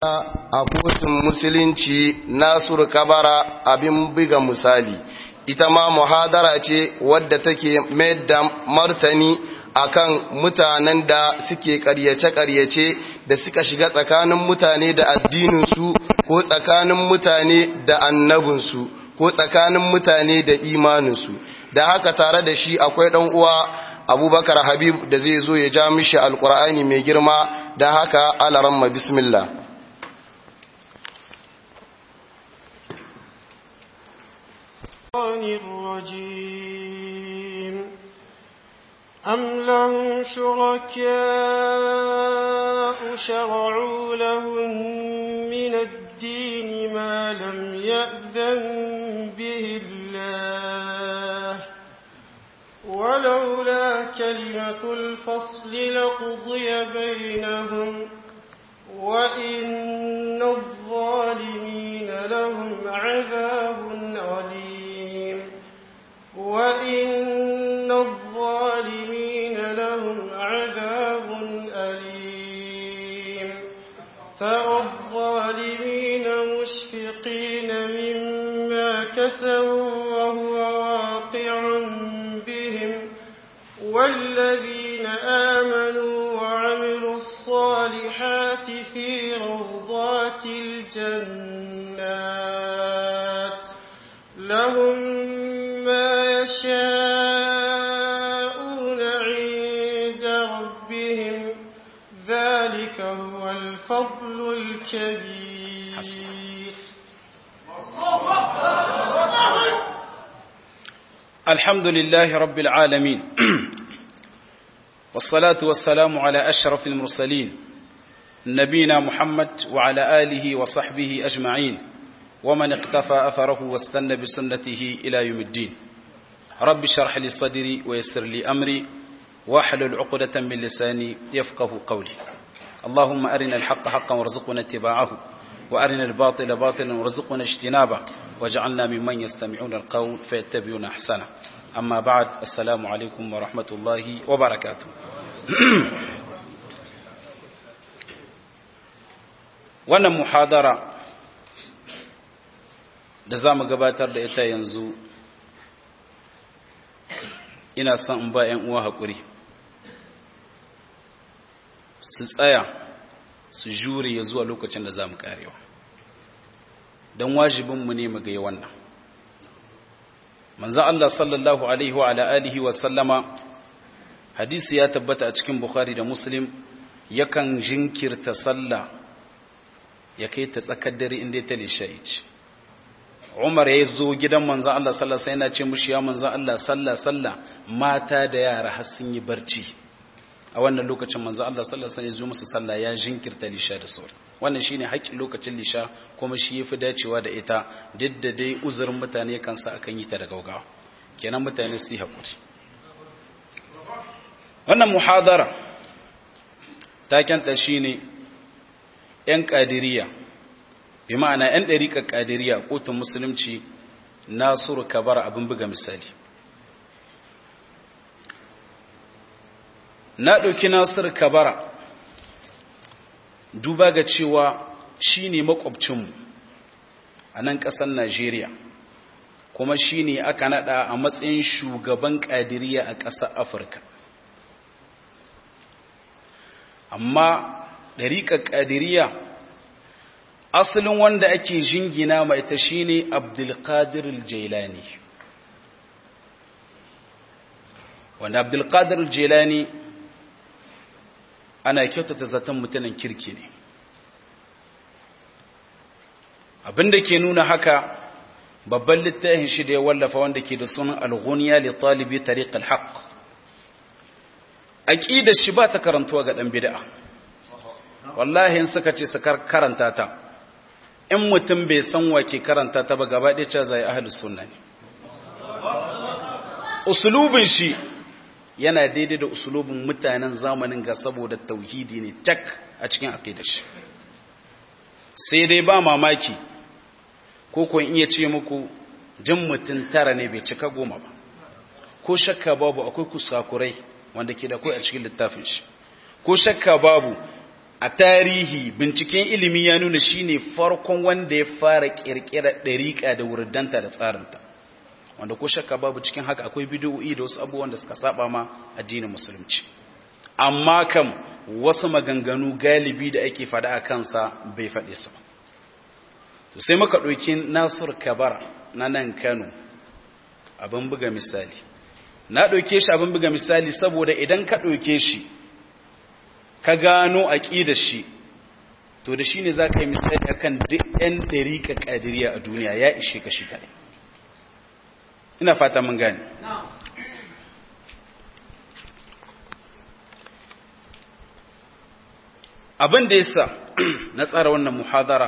a kotun musulunci Nasiru Kabara abin buga misali ita ma muhadara ce wadda take mai da martani akan mutanen da suke karyace-karyace da suka shiga tsakanin mutane da addininsu ko tsakanin mutane da annabinsu ko tsakanin mutane da imaninsu da haka tare da shi akwai ɗan uwa abubakar habib da zai zo ya ja mishi alkur'ani mai girma da haka alaramma bismillah الرجيم أم لهم شركاء شرعوا لهم من الدين ما لم يأذن به الله ولولا كلمة الفصل لقضي بينهم وإن الظالمين لهم عذاب عليم وإن الظالمين لهم عذاب أليم ترى الظالمين مشفقين مما كسبوا وهو واقع بهم والذين آمنوا وعملوا الصالحات في روضات الجنات لهم ما يشاءون عند ربهم ذلك هو الفضل الكبير الحمد لله رب العالمين والصلاة والسلام على أشرف المرسلين نبينا محمد وعلى آله وصحبه أجمعين ومن اقتفى أثره واستنى بسنته إلى يوم الدين رب شرح لي صدري ويسر لي أمري واحلل عقدة من لساني يفقه قولي اللهم أرنا الحق حقا وارزقنا اتباعه وأرنا الباطل باطلا وارزقنا اجتنابه واجعلنا ممن يستمعون القول فيتبعون أحسنه أما بعد السلام عليكم ورحمة الله وبركاته wannan muhadara da za mu gabatar da ita yanzu ina son in ba 'yan uwa haƙuri su tsaya su jure ya zuwa lokacin da za mu karewa don wajibinmu ne mu ga wannan manzan Allah sallallahu Alaihi wa alihi wa sallama hadisi ya tabbata a cikin Bukhari da Muslim yakan jinkirta sallah ya kai ta tsakar dare inda ta lishayi ce Umar ya zo gidan manzan Allah sallallahu Alaihi yana ce mushi ya manzan Allah sallah sallah mata da yara har sun yi barci a wannan lokacin manzo Allah sallallahu alaihi wasallam ya zo musu sallah ya jinkirta lisha da sauri wannan shine haƙƙin lokacin lisha kuma shi yafi dacewa da ita duk da dai uzurin mutane kan sa akan yi ta da gaugawa kenan mutane su hakuri wannan muhadara takenta shine yan qadiriyya bi ma'ana yan dariƙar qadiriyya kotun musulunci Nasiru Kabar abin buga misali na ɗauki nasir kabara duba ga cewa shi ne makwabcinmu a nan ƙasar najeriya kuma shi ne aka naɗa a matsayin shugaban ƙadiriya a ƙasar afirka amma ɗariƙar ƙadiriya asalin wanda ake jingina ma ita shi ne abdulkadir jailani wanda abdulkadir jailani ana kyautata zaton mutanen kirki ne abinda ke nuna haka babban littafin shi da ya wallafa wanda ke da sunan al-ghuniya li talibi tariq al-haq aqidar shi ba ta karantuwa ga dan bid'a wallahi in suka ce su karanta ta in mutum bai san wa ke karanta ta ba gaba ɗaya ce zai ahlus sunna ne usulubin shi yana daidai da usulubin mutanen zamanin ga saboda tauhidi ne tak a cikin aqidar shi sai dai ba mamaki ko kun iya ce muku jin mutum tara ne bai cika goma ba ko shakka babu akwai kusakurai wanda ke da kai a cikin littafin shi ko shakka babu a tarihi binciken ilimi ya nuna shine farkon wanda ya fara kirkirar ɗariƙa da wurdanta da tsarinta wanda ko shakka babu cikin haka akwai bidiyo'i da wasu abubuwan da suka saba ma addinin musulunci amma kam wasu maganganu galibi da ake faɗa a kansa bai faɗe su ba to sai muka ɗauki nasur kabara na nan kano abin buga misali na ɗauke shi abin buga misali saboda idan ka ɗauke shi ka gano aƙidar shi to da shi ne za ka yi misali akan duk 'yan ɗarika ƙadiriya a duniya ya ishe ka shi kaɗai ina fata mun gane abin da yasa na tsara wannan muhadara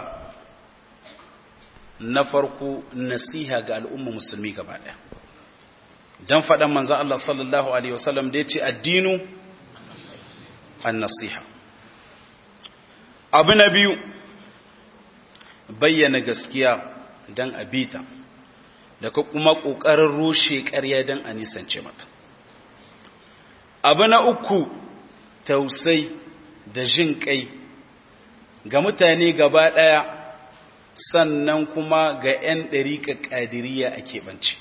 na farko nasiha ga al'umma musulmi gaba ɗaya don faɗan manzan Allah sallallahu Alaihi wasallam da ya ce addinu an nasiha abu na biyu bayyana gaskiya don abita da kuma ƙoƙarin rushe ƙarya don a nisance mata abu na uku tausai da jin ƙai ga mutane gaba ɗaya sannan kuma ga 'yan ɗariƙa ƙadiriya a keɓance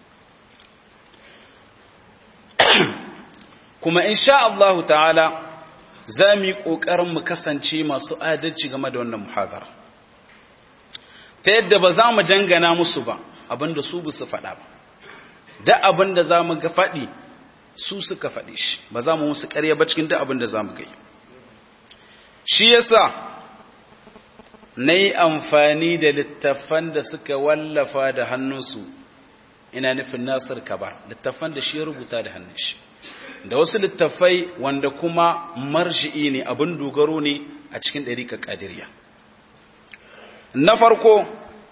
kuma insha Allah ta'ala za mu yi ƙoƙarin mu kasance masu adalci game da wannan muhadara ta yadda ba za mu dangana musu ba abinda su su faɗa ba da abinda za mu ga faɗi su suka faɗi shi ba za mu musu ƙarya ba cikin da abinda za mu gai shi yasa na yi amfani da littafan da suka wallafa da hannunsu ina nufin nasir kabar littafan da shi ya rubuta da hannun shi da wasu littafai wanda kuma marji'i ne abin dogaro ne a cikin ɗariƙa ƙadiriya na farko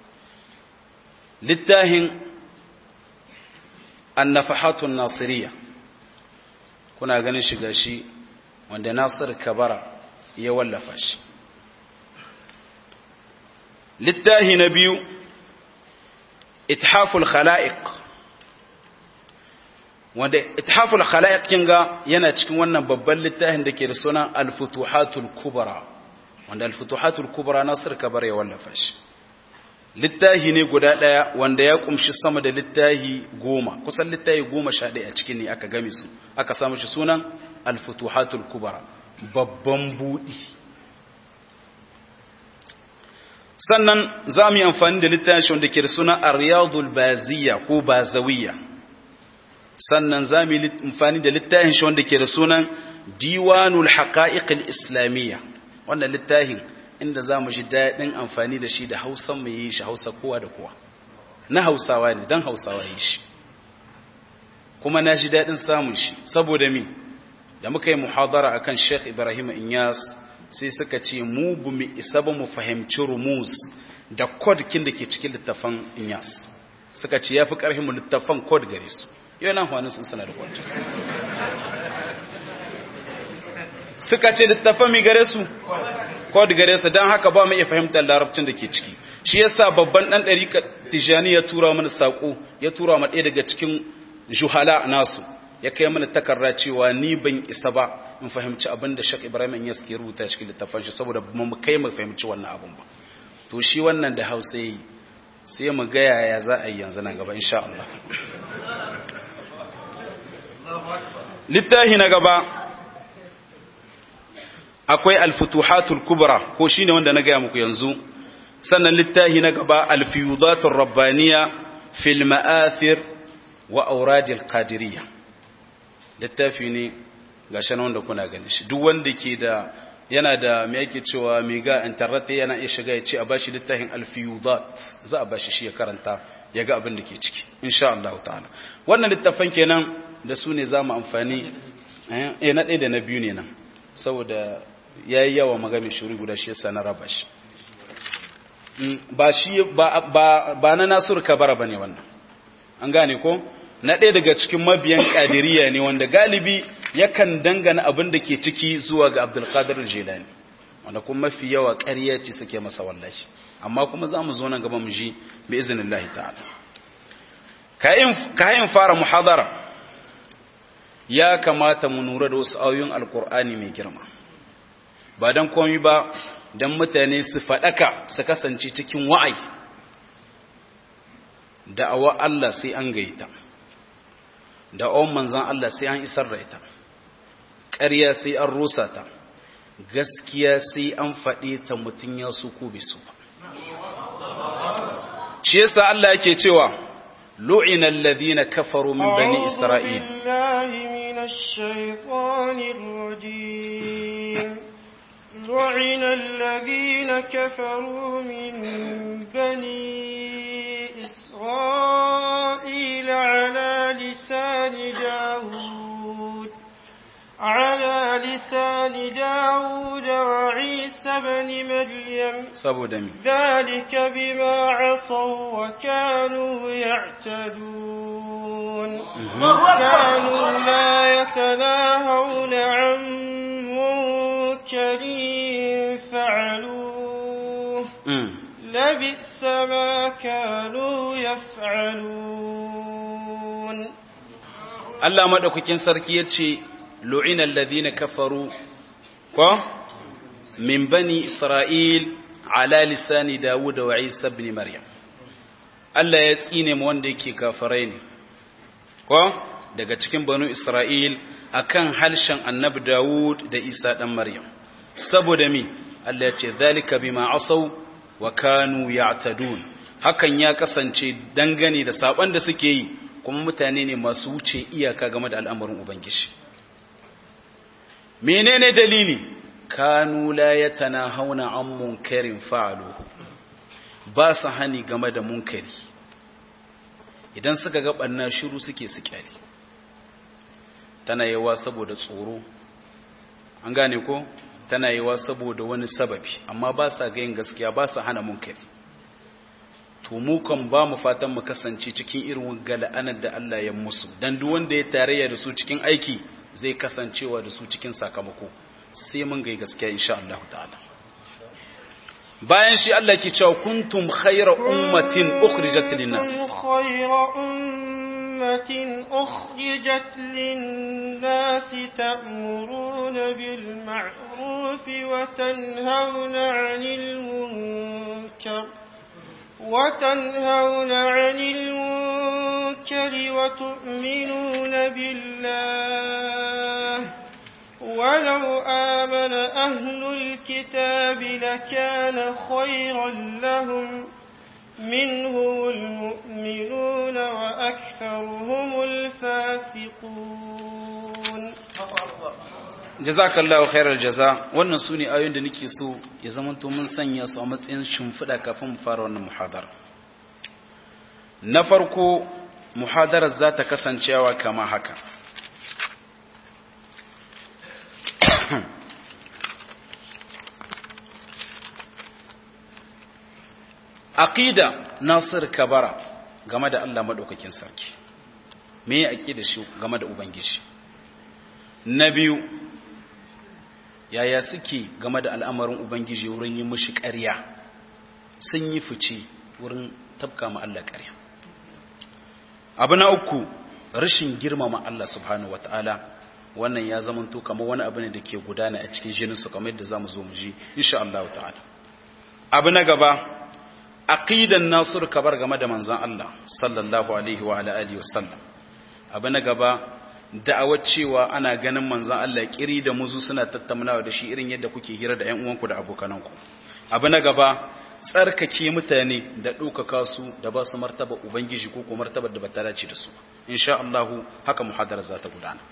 littahin annafahatun nasiriya kuna ganin shiga shi wanda nasir kabara ya wallafa shi littahi na biyu ithaful khala'iq wanda ithaful khala'iq kinga yana cikin wannan babban littafin da ke da sunan al-futuhatul kubra wanda al-futuhatul kubra nasir kabar ya wallafa shi littahi ne guda daya wanda ya kumshi sama da littahi goma kusan littahi goma sha ɗaya a cikin ne aka game su aka samu shi sunan al-futuhatul kubra babban buɗi sannan za mu yi amfani da littafi wanda ke da suna ar-riyadul baziya ko bazawiya sannan za mu yi amfani da littafin shi wanda ke da sunan diwanul haqa'iqil islamiyya wannan littafin inda za mu ji daɗin amfani da shi da hausa mu yi shi hausa kowa da kowa na hausawa ne don hausawa yi shi kuma na ji daɗin samun shi saboda mi da muka yi muhadara akan sheikh ibrahim inyas sai suka ce mu bu mu isa ba mu fahimci rumus da kodkin da ke cikin littafan inyas suka ce ya fi ƙarfin mu littafan kod gare su yau nan hannun sun suna da kod suka ce littafan mi gare su kod gare su don haka ba mu iya fahimtar larabcin da ke ciki shi yasa babban ɗan ɗari tijani ya tura mana saƙo ya tura ma ɗaya daga cikin juhala nasu ya kai mana takarra cewa ni ban isa ba in fahimci abin da Sheikh Ibrahim in yaske rubuta cikin littafin shi saboda mu kai mu fahimci wannan abin ba to shi wannan da Hausa yi sai mu ga yaya za a yi yanzu nan gaba insha Allah littahi na gaba akwai al-futuhatul kubra ko shine wanda na ga muku yanzu sannan littahi na gaba al-fiyudatur rabbaniya fil ma'athir wa auradil qadiriyya littafi ne ga shan wanda kuna gani shi duk wanda ke da yana da me yake cewa mai ga internet yana iya shiga ya ce a bashi littafin alfiyudat za a bashi shi ya karanta ya ga abin da ke ciki insha Allah ta'ala wannan littafan kenan da su ne zamu amfani eh na ɗaya da na biyu ne nan saboda yayi yawa magami shuri guda shi yasa na raba shi ba shi ba ba na Nasur Kabara bane wannan an gane ko na ɗaya daga cikin mabiyan ƙadiriya ne wanda galibi yakan dangana abin da ke ciki zuwa ga abdulkadir jilani wanda kuma mafi yawa ƙarya ce suke masa wallashi amma kuma za mu zo nan gaba mu ji bi izinin Allah ta'ala kayan fara muhadara ya kamata mu nura da wasu ayoyin alkur'ani mai girma ba dan komai ba dan mutane su fadaka su kasance cikin wa'ai da'awa Allah sai an gaita da'awan manzon Allah sai an isar da ita ƙarya sai an rusa ta gaskiya sai an faɗe ta mutum ya su ko bai su ba shi yasa Allah yake cewa lu'ina alladhina kafaru min bani isra'il billahi minash shaitanir rajim lu'ina alladhina kafaru min bani isra'il ala lisani daud على لسان داود وعيسى بن مريم saboda mi ذلك بما عصوا وكانوا يعتدون كانوا لا يتناهون عن منكر فعلوه لبئس ما كانوا يفعلون Allah madaukakin sarki yace lu'ina alladhina kafaru ko min bani isra'il ala lisani dawud wa isa ibn maryam Allah ya tsine mu wanda yake kafirai ne ko daga cikin banu isra'il akan halshen annabi dawud da isa dan maryam saboda mi Allah ya ce zalika bima asaw wa kanu ya'tadun hakan ya kasance dangane da saban da suke yi kuma mutane ne masu wuce iyaka game da al'amarin ubangiji menene dalili kanu la yatanahawna an munkarin fa'aluhu ba su hani game da munkari idan suka ga banna shiru suke su kyale tana yawa saboda tsoro an gane ko tana yawa saboda wani sababi amma ba sa ga yin gaskiya ba sa hana munkari to mu kan ba mu fatan mu kasance cikin irin gala'anar da Allah ya musu dan duk wanda ya tarayya da su cikin aiki zai kasancewa da su cikin sakamako sai mun ga gaskiya insha Allah ta'ala bayan shi Allah ke cewa kuntum khayra ummatin ukhrijat lin-nas khayra ummatin ukhrijat lin-nas ta'muruna bil ma'ruf wa tanhauna 'anil munkar وتنهون عن المنكر وتؤمنون بالله ولو آمن أهل الكتاب لكان خيرا لهم منهم المؤمنون وأكثرهم الفاسقون jazakallahu khairal jaza wannan sune ayoyin da nake so ya zama to mun sanya su a matsayin shimfiɗa kafin mu fara wannan muhadara na farko muhadarar za ta kasancewa kama haka aqida nasir kabara game da Allah madaukakin sarki me aqida shi game da ubangiji na biyu yaya suke game da al'amarin Ubangiji wurin yi mushi ƙarya sun yi fice wurin tabka ma Allah ƙarya. Abu na uku, rashin girmama Allah subhanahu wata'ala wannan ya zamanto kamar wani abu ne da ke gudana a cikin jininsu kamar yadda za mu zo mu ji, insha Allah ta'ala. Abu na gaba, aqidan nasur kabar game da manzan Allah sallallahu alaihi wa alihi wa sallam. Abu na gaba, da'awar cewa ana ganin manzan Allah kiri da muzu suna tattaunawa da shi irin yadda kuke hira da ƴan uwanku da abokananku abu na gaba tsarkake mutane da ɗaukaka su da ba su martaba ubangiji ko ko martabar da ba ta dace da su insha Allah haka muhadara za ta gudana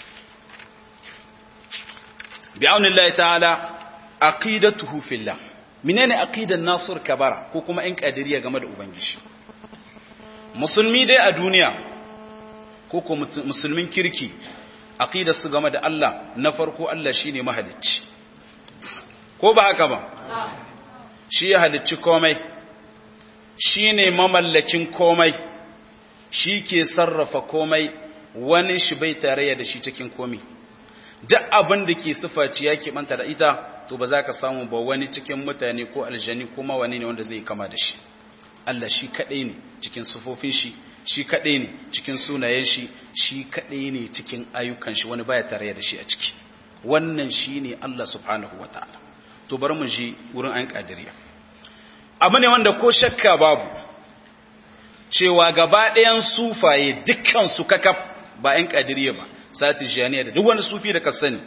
bi aunillahi ta'ala aqidatuhu fillah menene aqidan nasur kabara ko kuma ƴan kadiriya game da ubangiji musulmi dai a duniya ko ko musulmin kirki aqidar su game da Allah na farko Allah shine mahalicci ko ba haka ba shi ya halicci komai shine mamallakin komai shi ke sarrafa komai wani shi bai tarayya da shi cikin komai duk abin da ke sifaci ya manta da ita to ba za ka samu ba wani cikin mutane ko aljani ko wani ne wanda zai kama da shi Allah shi kaɗai ne cikin sufofin shi shi kaɗai ne cikin sunayen shi shi kaɗai ne cikin ayyukan shi wani baya tare da shi a ciki wannan shi ne Allah subhanahu wa ta'ala to bar mu ji wurin an kadiriya abu ne wanda ko shakka babu cewa gaba ɗayan sufaye dukkan su kakaf ba ‘yan kadiriya ba sati janiya da duk wani sufi da ka sani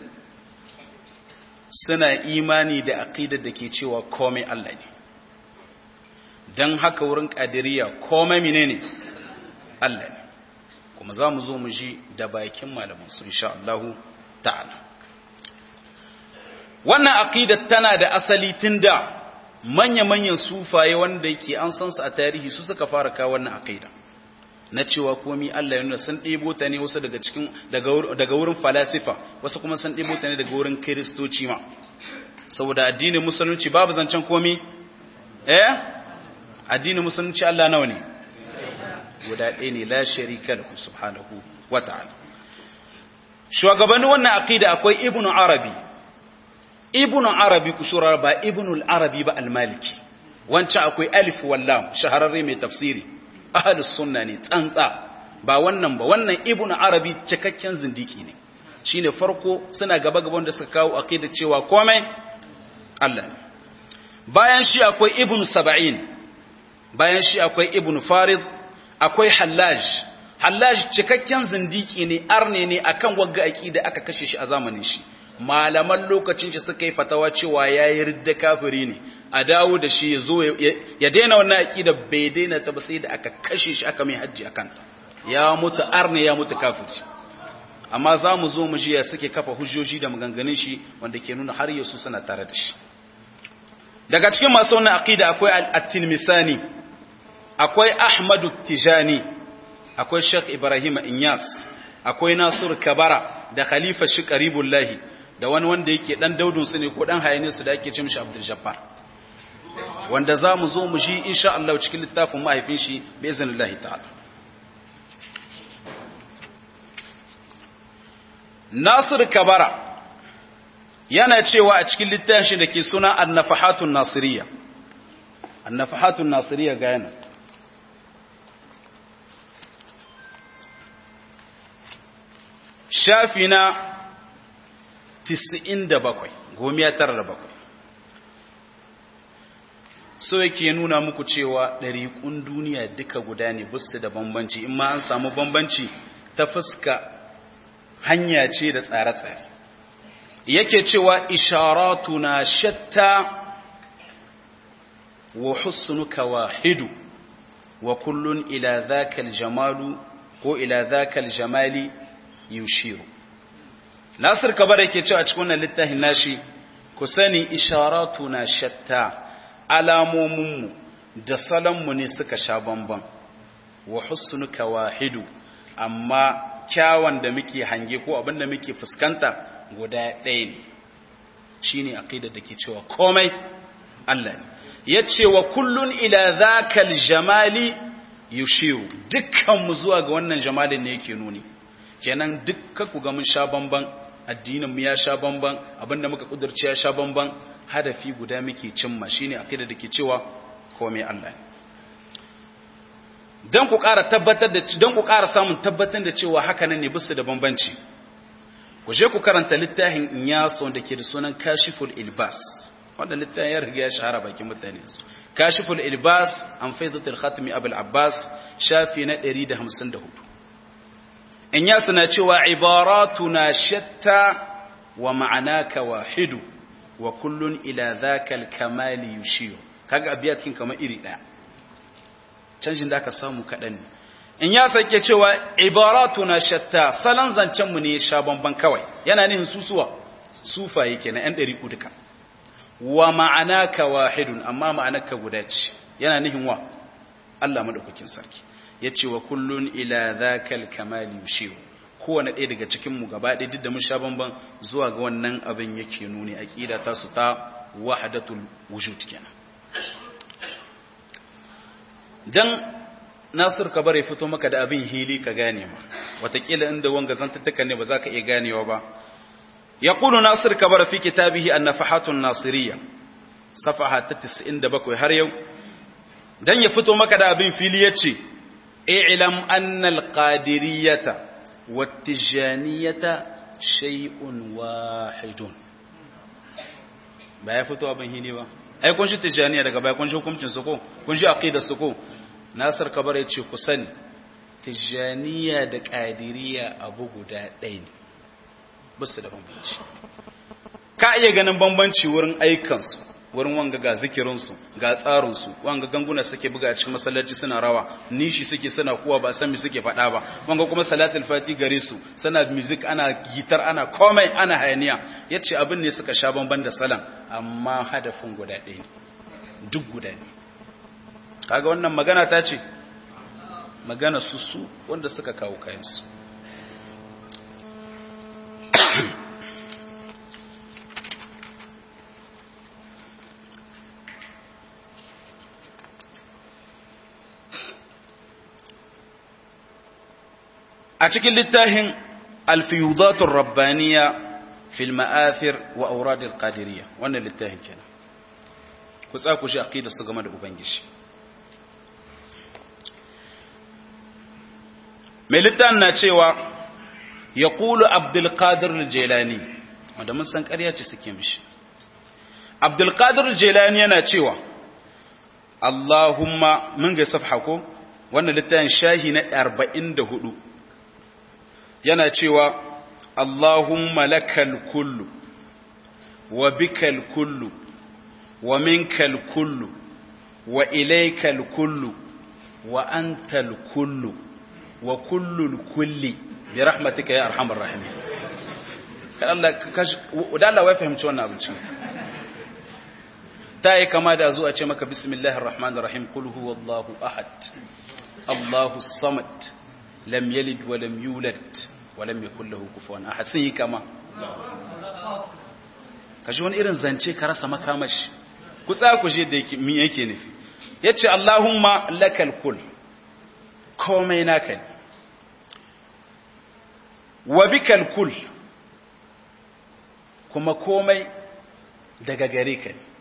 suna imani da aƙidar da ke cewa komai Allah ne don haka wurin kadiriya komai menene Allah ne kuma za mu zo mu ji da bakin malaman su insha Allah ta'ala wannan aqidar tana da asali tun da manya-manyan sufaye wanda yake an san su a tarihi su suka fara kawo wannan aqida na cewa komi Allah ya nuna sun ɗebo ta ne wasu daga cikin daga wurin falasifa wasu kuma sun ɗebo ta ne daga wurin kiristoci ma saboda addinin musulunci babu zancen komi eh addinin musulunci Allah nawa ne guda ɗaya ne la sharika lahu subhanahu wa ta'ala shugabannin wannan aqida akwai ibnu arabi ibnu arabi kushura ba ibnu al-arabi ba al-maliki wancan akwai alif wallam shahararre mai tafsiri ahlus sunna ne tsantsa ba wannan ba wannan ibnu arabi cikakken zindiki ne shine farko suna gaba gaban da suka kawo aqida cewa komai Allah ne bayan shi akwai ibnu sab'in bayan shi akwai ibnu farid akwai hallaj hallaj cikakken zindiki ne arne ne akan wagga aqida aka kashe shi a zamanin shi malaman lokacin shi suka yi fatawa cewa yayi ridda kafiri ne a dawo da shi yazo ya daina wannan aqida bai daina ta ba sai da aka kashe shi aka mai haji akan ta ya mutu arne ya mutu kafiri amma za mu zo mu ji ya suke kafa hujjoji da maganganun shi wanda ke nuna har yasu suna tare da shi daga cikin masu wannan aqida akwai at-tilmisani akwai ahmadu tijani akwai sheikh ibrahim inyas akwai nasir kabara da khalifa shi karibullahi da wani wanda yake dan daudun su ne ko dan hayane su da ake ce mishi abdul jabbar wanda za mu zo mu ji insha Allah cikin littafin mahaifin shi bi iznillahi ta'ala nasir kabara yana cewa a cikin littafin shi da ke suna an-nafahatun nasiriyya an-nafahatun nasiriyya ga yana shafi na 97 gomiya tara da bakwai so yake nuna muku cewa ɗariƙun duniya duka guda ne busu da bambanci in ma an samu bambanci ta fuska hanya ce da tsare-tsare yake cewa isharatu na shatta wa husnuka wahidu wa kullun ila zakal jamalu ko ila zakal jamali yushiru nasir kabar yake cewa cikin wannan littafin nashi ku sani isharatu na shatta alamominmu da salonmu ne suka sha bamban wa husnuka wahidu amma kyawun da muke hange ko abin da muke fuskanta guda ɗaya ne shine aqidar da ke cewa komai Allah ne yace wa kullun ila zakal jamali yushiru dukkan mu zuwa ga wannan jamalin ne yake nuni kenan dukkan ku ga mun sha bamban addinin mu ya sha bamban abinda muka kudurci ya sha bamban hadafi guda muke cimma shine aqida dake cewa komai Allah dan ku ƙara tabbatar da dan ku ƙara samun tabbatar da cewa haka nan ne bisu da bambanci ku je ku karanta littafin Inyas wanda ke da sunan Kashiful Ilbas wanda littafin ya riga ya shahara bakin mutane su Kashiful Ilbas an Faidatul Khatmi Abul Abbas shafi na 154 in ya suna cewa ibaratuna shatta wa ma'anaka wahidu wa kullun ila zakal kamali yushiyu kaga abiyatin kamar iri daya canjin da aka samu kadan ne in ya sake cewa ibaratuna shatta salan zancen mu ne sha bamban kawai yana nihin susuwa sufaye kenan yan dari duka wa ma'anaka wahidun amma ma'anaka guda ce yana nihin wa Allah madaukakin sarki ya ce wa kullun ila zakal kamali yushiru kowane ɗaya daga cikinmu gaba ɗaya duk da mun sha bamban zuwa ga wannan abin yake nuni aqida ta su ta wahdatul wujud kenan dan Nasir ka bare fito maka da abin hili ka gane ma watakila inda wanga zantattakan ne ba za ka iya ganewa ba yaqulu Nasir ka bara fi kitabihi an-nafahatun nasiriyya safaha ta 97 har yau dan ya fito maka da abin fili yace اعلم أن القادرية والتجانية شيء واحد ba ya fito abin hini ba ai kun shi tijaniya daga baya kun shi hukuncin su ko kun shi aqidar su ko nasir kabar ya ce ku sani tijaniya da qadiriya abu guda ɗaya ne ba su da bambanci ka iya ganin bambanci wurin aikansu wurin wanga ga zikirinsu ga tsarinsu wanga ganguna suke buga a cikin masallaci suna rawa nishi suke suna kuwa ba san me suke faɗa ba wanga kuma salatul fati gare su suna music ana gitar ana komai ana hayaniya yace abin ne suka sha bamban da salan amma hadafin guda ɗaya ne duk guda ne kaga wannan magana ta ce magana su su wanda suka kawo kayansu a cikin littafin alfiyudatun rabbaniya fil ma'afir wa auradil qadiriyya wannan littafin kenan ku tsaku shi aqida su game da ubangiji mai littafin na cewa yaqulu abdul qadir al-jilani wanda mun san ƙarya ce suke mishi abdul qadir al-jilani yana cewa Allahumma mun ga safha ko wannan littafin shahi na 44 yana cewa Allahumma lakal kullu wa bikal kullu wa minkal kullu wa ilaykal kullu wa antal kullu wa kullul kulli bi rahmatika ya arhamar rahimin kan Allah kashi da Allah wai fahimci wannan abincin ta yi kama da zuwa ce maka bismillahir rahmanir rahim qul huwallahu ahad Allahu samad lam yalid wa lam yulad wa lam yakul lahu kufuwan ahad sun yi kama kashi wani irin zance ka rasa makamashi ku tsaya ku je da yake mi yake nufi yace Allahumma lakal kul komai naka ne wa bikal kul kuma komai daga gare ka ne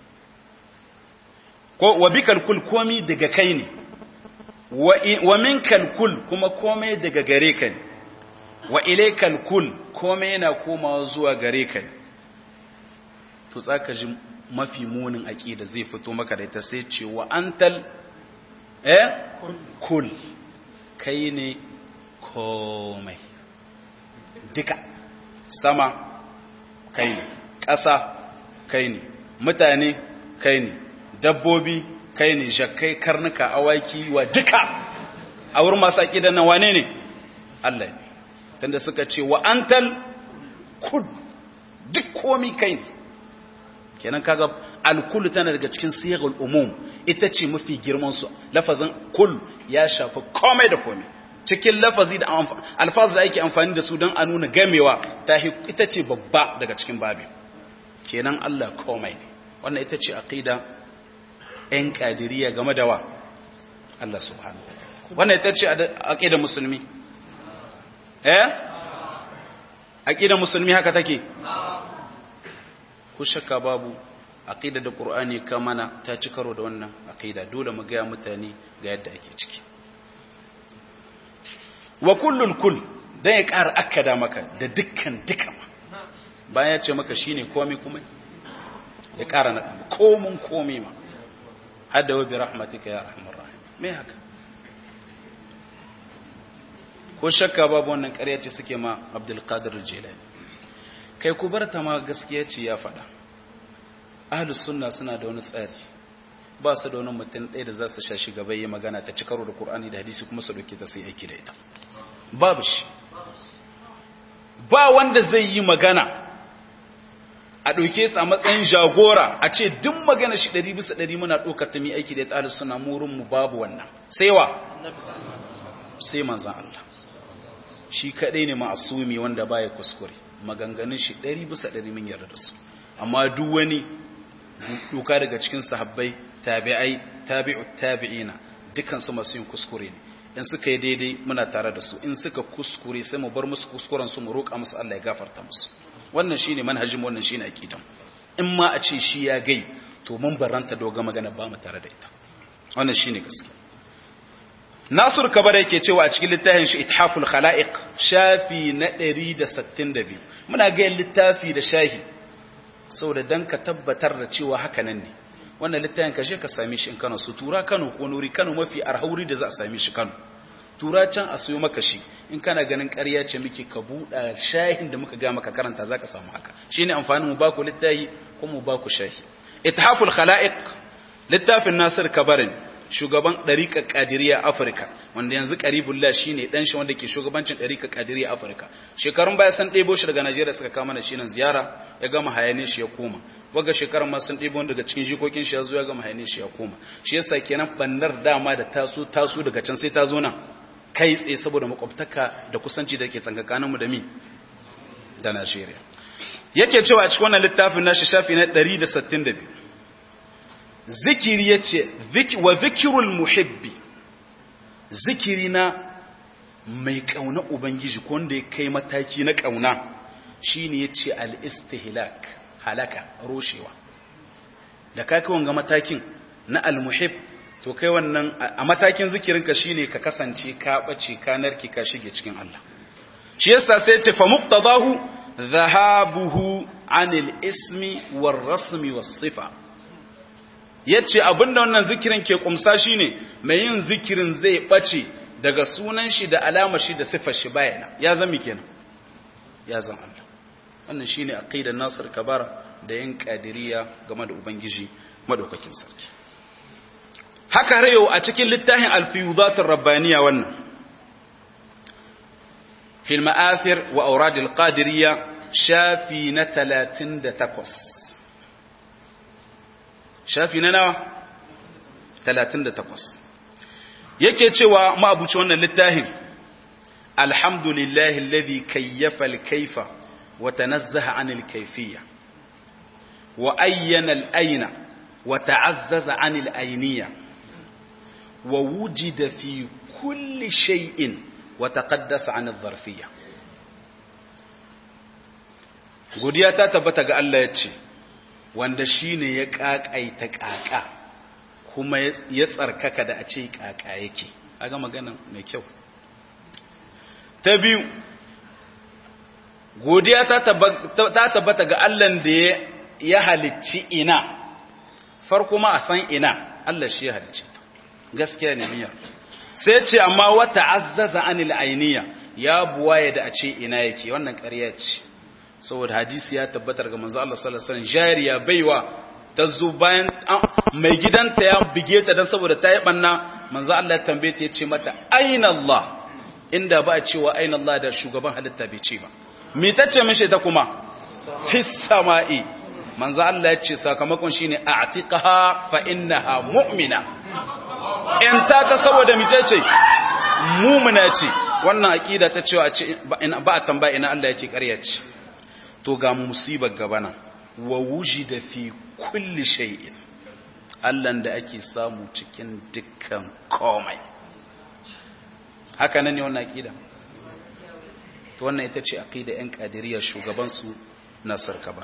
ko wa bikal kul komai daga kai ne wa minkal kul kuma komai daga gare ka ne wa ilaikal kul komai yana komawa zuwa gare ka ne to tsaka ji mafi munin aqida zai fito maka da ita sai ce wa antal eh kul kai ne komai duka sama kai ne ƙasa kai ne mutane kai ne dabbobi kai ne jakkai karnuka awaki wa duka a wurin masu aƙidan nan wane ne Allah ne tunda suka ce wa antal kul duk komi kai ne kenan kaga alkul tana daga cikin siyagal umum ita ce mafi girman su lafazin kul ya shafi komai da komai cikin lafazi da alfaz da ake amfani da su don a nuna gamewa ta ita ce babba daga cikin babi kenan Allah komai ne wannan ita ce aqida ɗan ƙadiriya game da wa Allah subhanahu wa ta'ala wannan ita ce aqida musulmi eh aqida musulmi haka take ku shakka babu aqida da qur'ani ka mana ta ci karo da wannan aqida dole mu ga mutane ga yadda ake ciki wa kullul kull dan ya ƙara akkada maka da dukkan duka ma bayan ya ce maka shine komai kuma ya ƙara na komun komai ma hada wa bi rahmatika ya arhamar rahim me haka ko shakka babu wannan ƙarya ce suke ma Abdul Qadir Jilani kai ku bar ta ma gaskiya ce ya faɗa ahlus sunna suna da wani tsari ba su da wani mutum ɗaya da za su sha shi gaba yi magana ta ci karo da Qur'ani da hadisi kuma su dauke ta sai aiki da ita babu shi ba wanda zai yi magana a ɗauke su a matsayin jagora a ce duk magana shi ɗari bisa ɗari muna ɗaukar ta mi aiki da ya suna murinmu babu wannan sai wa sai manzan Allah shi kaɗai ne ma'asumi wanda ba ya kuskure maganganun shi ɗari bisa ɗari mun yarda da su amma duk wani duka daga cikin sahabbai tabi'ai tabi'u tabi'ina dukkan su masu yin kuskure ne in suka yi daidai muna tare da su in suka kuskure sai mu bar musu kuskuren su mu roƙa musu Allah ya gafarta musu wannan shine manhajin wannan shine aqidan in ma a ce shi ya gai to mun baranta doga magana ba mu tare da ita wannan shine gaskiya Nasur Kabar yake cewa a cikin littafin shi Ithaful Khalaiq shafi na 162 muna ga littafi da shahi saboda dan ka tabbatar da cewa haka nan ne wannan littafin ka je ka same shi in Kano su tura Kano ko nuri Kano mafi arhauri da za a same shi Kano tura can a sayo maka shi in kana ganin ƙarya ce muke ka buɗa shahin da muka ga maka karanta zaka samu haka shine amfanin mu ba ku littafi ko mu ba ku shahi ithaful khalaiq littafin Nasir Kabarin shugaban ɗariƙar ƙadiriya Afirka wanda yanzu ƙaribullah shi ne ɗan shi wanda ke shugabancin ɗariƙar ƙadiriya Afirka shekarun baya sun ɗebo shi daga Najeriya suka kama da shi nan ziyara ya gama hayane shi ya koma waga shekarun ma sun ɗebo daga cikin jikokin shi ya zo ya gama hayane shi ya koma shi yasa kenan bannar dama da taso taso daga can sai ta zo nan kai tsaye saboda makwabtaka da kusanci da ke tsangakaninmu da mi da Najeriya yake cewa a cikin wannan littafin nashi shafi na 162 zikiri ya ce wa zikirul muhibbi zikiri na mai ƙauna ubangiji ko wanda ya kai mataki na ƙauna shi ne ya ce al'istihlak halaka roshewa da ka kai wanga matakin na almuhib to kai wannan a matakin zikirinka shi ne ka kasance ka ɓace ka narki ka shige cikin Allah shi yasa sai ce fa muqtadahu dhahabuhu anil ismi war rasmi was sifa yace abinda wannan zikirin ke kumsa shine mai yin zikirin zai bace daga sunan shi da alamar shi da sifar shi bayana ya zama kenan ya zama Allah wannan shine aqidar Nasir Kabara da yin kadiriya game da ubangiji madaukakin sarki haka rayo a cikin littafin al-fiyudatur rabbaniya wannan fil ma'athir wa awrad al-qadiriyya shafi na 38 shafi na nawa 38 yake cewa ma'abuci wannan littafin alhamdulillahi alladhi kayyafa al-kayfa wa tanazzaha 'anil kayfiyya wa ayyana al-ayna wa ta'azzaza 'anil ayniyya wa wujida fi kulli shay'in wa taqaddasa 'anil dharfiyya godiya ta tabbata ga Allah ya ce wanda shi ne ya ƙaƙaita ƙaƙa kuma ya tsarkaka da a ce ƙaƙa yake aga magana mai kyau ta biyu godiya ta tabbata ga Allah da ya halicci ina farko ma a san ina Allah shi ya halicci gaskiya ne miyar sai ce amma wata azzaza anil ainiya ya buwaye da a ce ina yake wannan ƙarya ce saboda hadisi ya tabbatar ga manzo Allah sallallahu alaihi wasallam jariya baiwa ta zo bayan mai gidanta ya bige ta dan saboda ta yi banna manzo Allah ya tambaye ta yace mata aina Allah inda ba a cewa aina Allah da shugaban halitta bai ce ba me tace mishi ta kuma fis sama'i manzo Allah ya ce sakamakon shine a'tiqaha fa innaha mu'mina in ta ta saboda micece mu'mina ce wannan aqida ta cewa ba a tambaya ina Allah yake ƙarya ce to ga musibar gabana wa wujida fi kulli shay'in Allah da ake samu cikin dukkan komai haka nan ne wannan aqida to wannan ita ce aqida ɗan qadiriyya shugaban su Nasir Kaba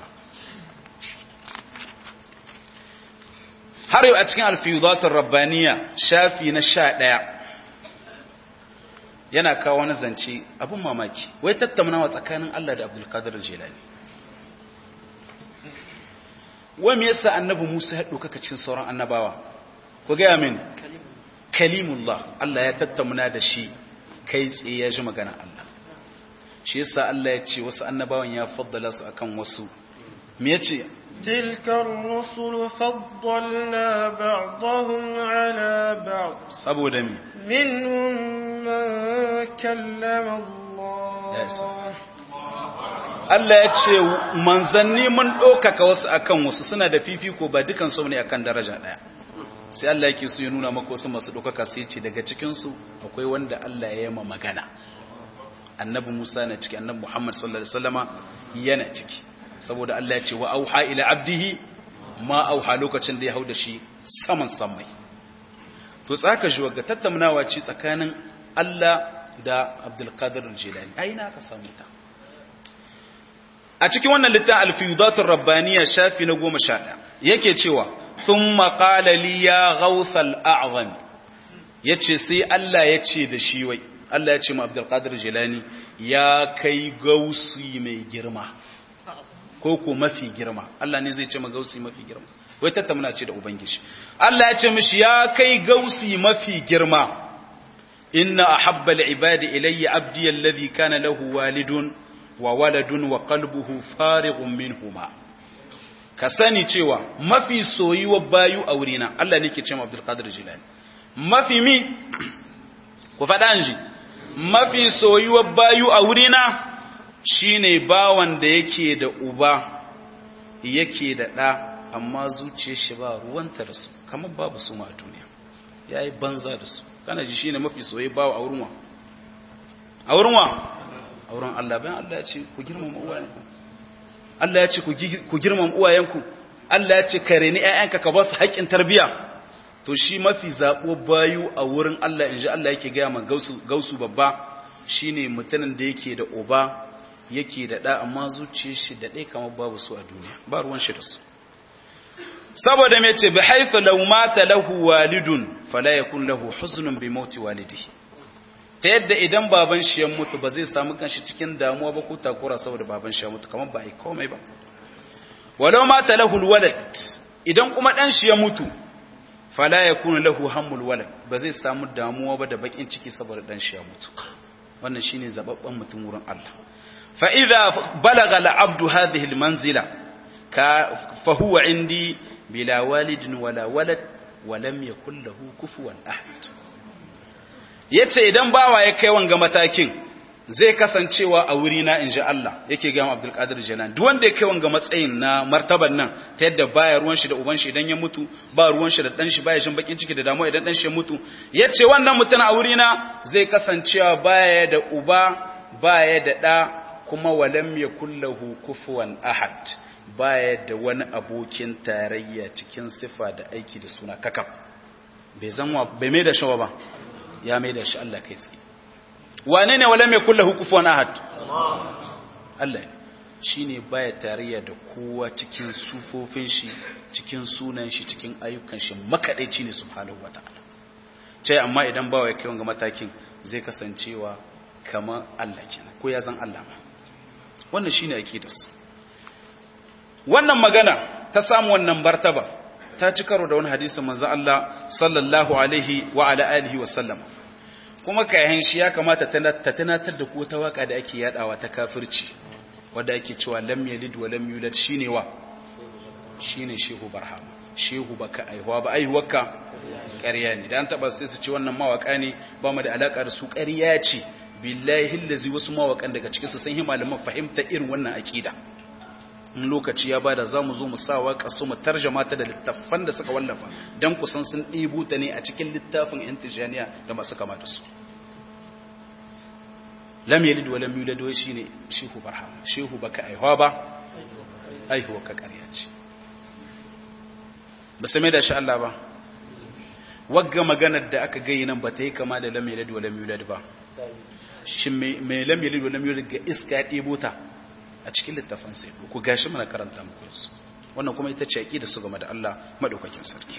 har yau a cikin alfiyudatur rabbaniya shafi na 11 yana kawo wani zance abin mamaki wai tattaunawa tsakanin Allah da Abdul Qadir Jilani wai me yasa annabi Musa ya dauka cikin sauran annabawa ku ga min kalimullah Allah ya tattauna da shi kai tsaye ya ji magana Allah shi yasa Allah ya ce wasu annabawan ya faddala su akan wasu me yace تلك الرسل فضلنا بعضهم على بعض saboda mi منهم من كلم الله Ya isa. Allah ya ce manzanni mun ɗaukaka wasu akan wasu suna da fifiko ba dukan su ne akan daraja ɗaya sai Allah yake so ya nuna maka wasu masu ɗaukaka sai ce daga cikinsu akwai wanda Allah ya yama magana annabi Musa na ciki annabi Muhammad sallallahu alaihi wasallama yana ciki saboda Allah ya ce wa auha ila abdihi ma auha lokacin da ya hau da shi saman samai to tsaka shi ga tattaunawa ce tsakanin Allah da Abdul Qadir al-Jilani ai na ka samu ta a cikin wannan littafin al-fiyudatur rabbaniya shafi na 11 yake cewa thumma qala li ya ghawth al-a'zam yace sai Allah ya ce da shi wai Allah ya ce ma Abdul Qadir Jilani ya kai gausi mai girma ko ko mafi girma Allah ne zai ce ma gausi mafi girma wai tattauna ce da ubangiji Allah ya ce mishi ya kai gausi mafi girma inna ahabba al-ibadi ilayya abdi alladhi kana lahu walidun wa waladun wa qalbuhu farighun minhuma ka sani cewa mafi soyuwa bayu a wurina Allah ne ke ce Abdul Qadir Jilani mafi mi ku faɗa ji mafi soyuwa bayu a wurina shine bawan da yake da uba yake da ɗa amma zuciyar shi ba ruwanta da su kamar babu su ma a duniya yayi banza da su kana ji shine mafi soyuwa bawa a wurin wa a wurin wa a wurin Allah bayan Allah ya ce ku girmama uwayenku Allah ya ce ku girmama uwayenku Allah ya ce ka reni ƴaƴanka ka ba su haƙƙin tarbiya to shi mafi zaɓo bayu a wurin Allah inji Allah yake gaya ma gausu gausu babba shine mutumin da yake da uba yake da ɗa amma zuciyar shi da ɗaya kamar babu su a duniya ba ruwan shi da su saboda me ce bi haythu law mata lahu walidun fala yakun lahu huznun bi mauti walidihi ta yadda idan baban shi ya mutu ba zai samu kanshi cikin damuwa ba ko takura saboda baban shi ya mutu kamar ba a yi komai ba walau ma ta lahul walad idan kuma dan shi ya mutu fala yakunu lahu hammul walad ba zai samu damuwa ba da bakin ciki saboda dan shi ya mutu wannan shine zababban mutum wurin Allah fa idza balagha al-abdu hadhihi al-manzila ka fa huwa indi bila walidin wala walad wa lam yakul lahu kufuwan ahad yace idan bawa ya kai wanga matakin zai kasancewa a wuri na inji Allah yake ga Abdul Qadir Jalan duk wanda ya kai wanga matsayin na martaban nan ta yadda baya ruwan shi da uban shi idan ya mutu ba ruwan shi da dan shi baya shin bakin ciki da damuwa idan dan shi ya mutu yace wannan mutum a wuri na zai kasancewa baya da uba baya da da kuma walam yakul lahu kufuwan ahad baya da wani abokin tarayya cikin sifa da aiki da suna kakaf bai zanwa bai mai da shawa ba ya mai da shi Allah kai tsaye wane ne wala mai kulla hukufuwan ahad Allah ne shi ne baya tarayya da kowa cikin sufofin shi cikin sunan shi cikin ayyukan shi makaɗaici ne subhanahu wa ta'ala ce amma idan bawa ya kai wanga matakin zai kasancewa kamar Allah kenan ko ya zan Allah ma wannan shine aqidarsu wannan magana ta samu wannan martaba ta ci karo da wani hadisin manzo Allah sallallahu alaihi wa ala alihi wa sallam kuma kayan shi ya kamata ta tunatar da ku ta waka da ake yadawa ta kafirci wanda ake cewa lam yalid wa lam yulad shine wa shine shehu barhama shehu baka aihuwa ba aihuwarka ƙarya ne da an taba sai su ce wannan mawaka ne ba mu da alaka da su ƙarya ce billahi allazi wasu mawakan daga cikin su sun yi malaman fahimta irin wannan aqida in lokaci ya bada za mu zo mu sa waƙa su mu tarjama ta da littafan da suka wallafa don kusan sun ɗibu ta ne a cikin littafin yan tijaniya da masu kama da su lam yalid wa lam yulad wai shine shehu barham shehu baka aihuwa ba aihuwa ka ƙarya ce ba sai mai da shi Allah ba wagga maganar da aka gayi nan ba ta yi kama da lam yalid wa lam yulad ba shin mai lam yalid wa lam yulad ga iska ya ɗebo ta a cikin littafin sai ku gashi mana karanta muku su wannan kuma ita ce aqida su game da Allah madaukakin sarki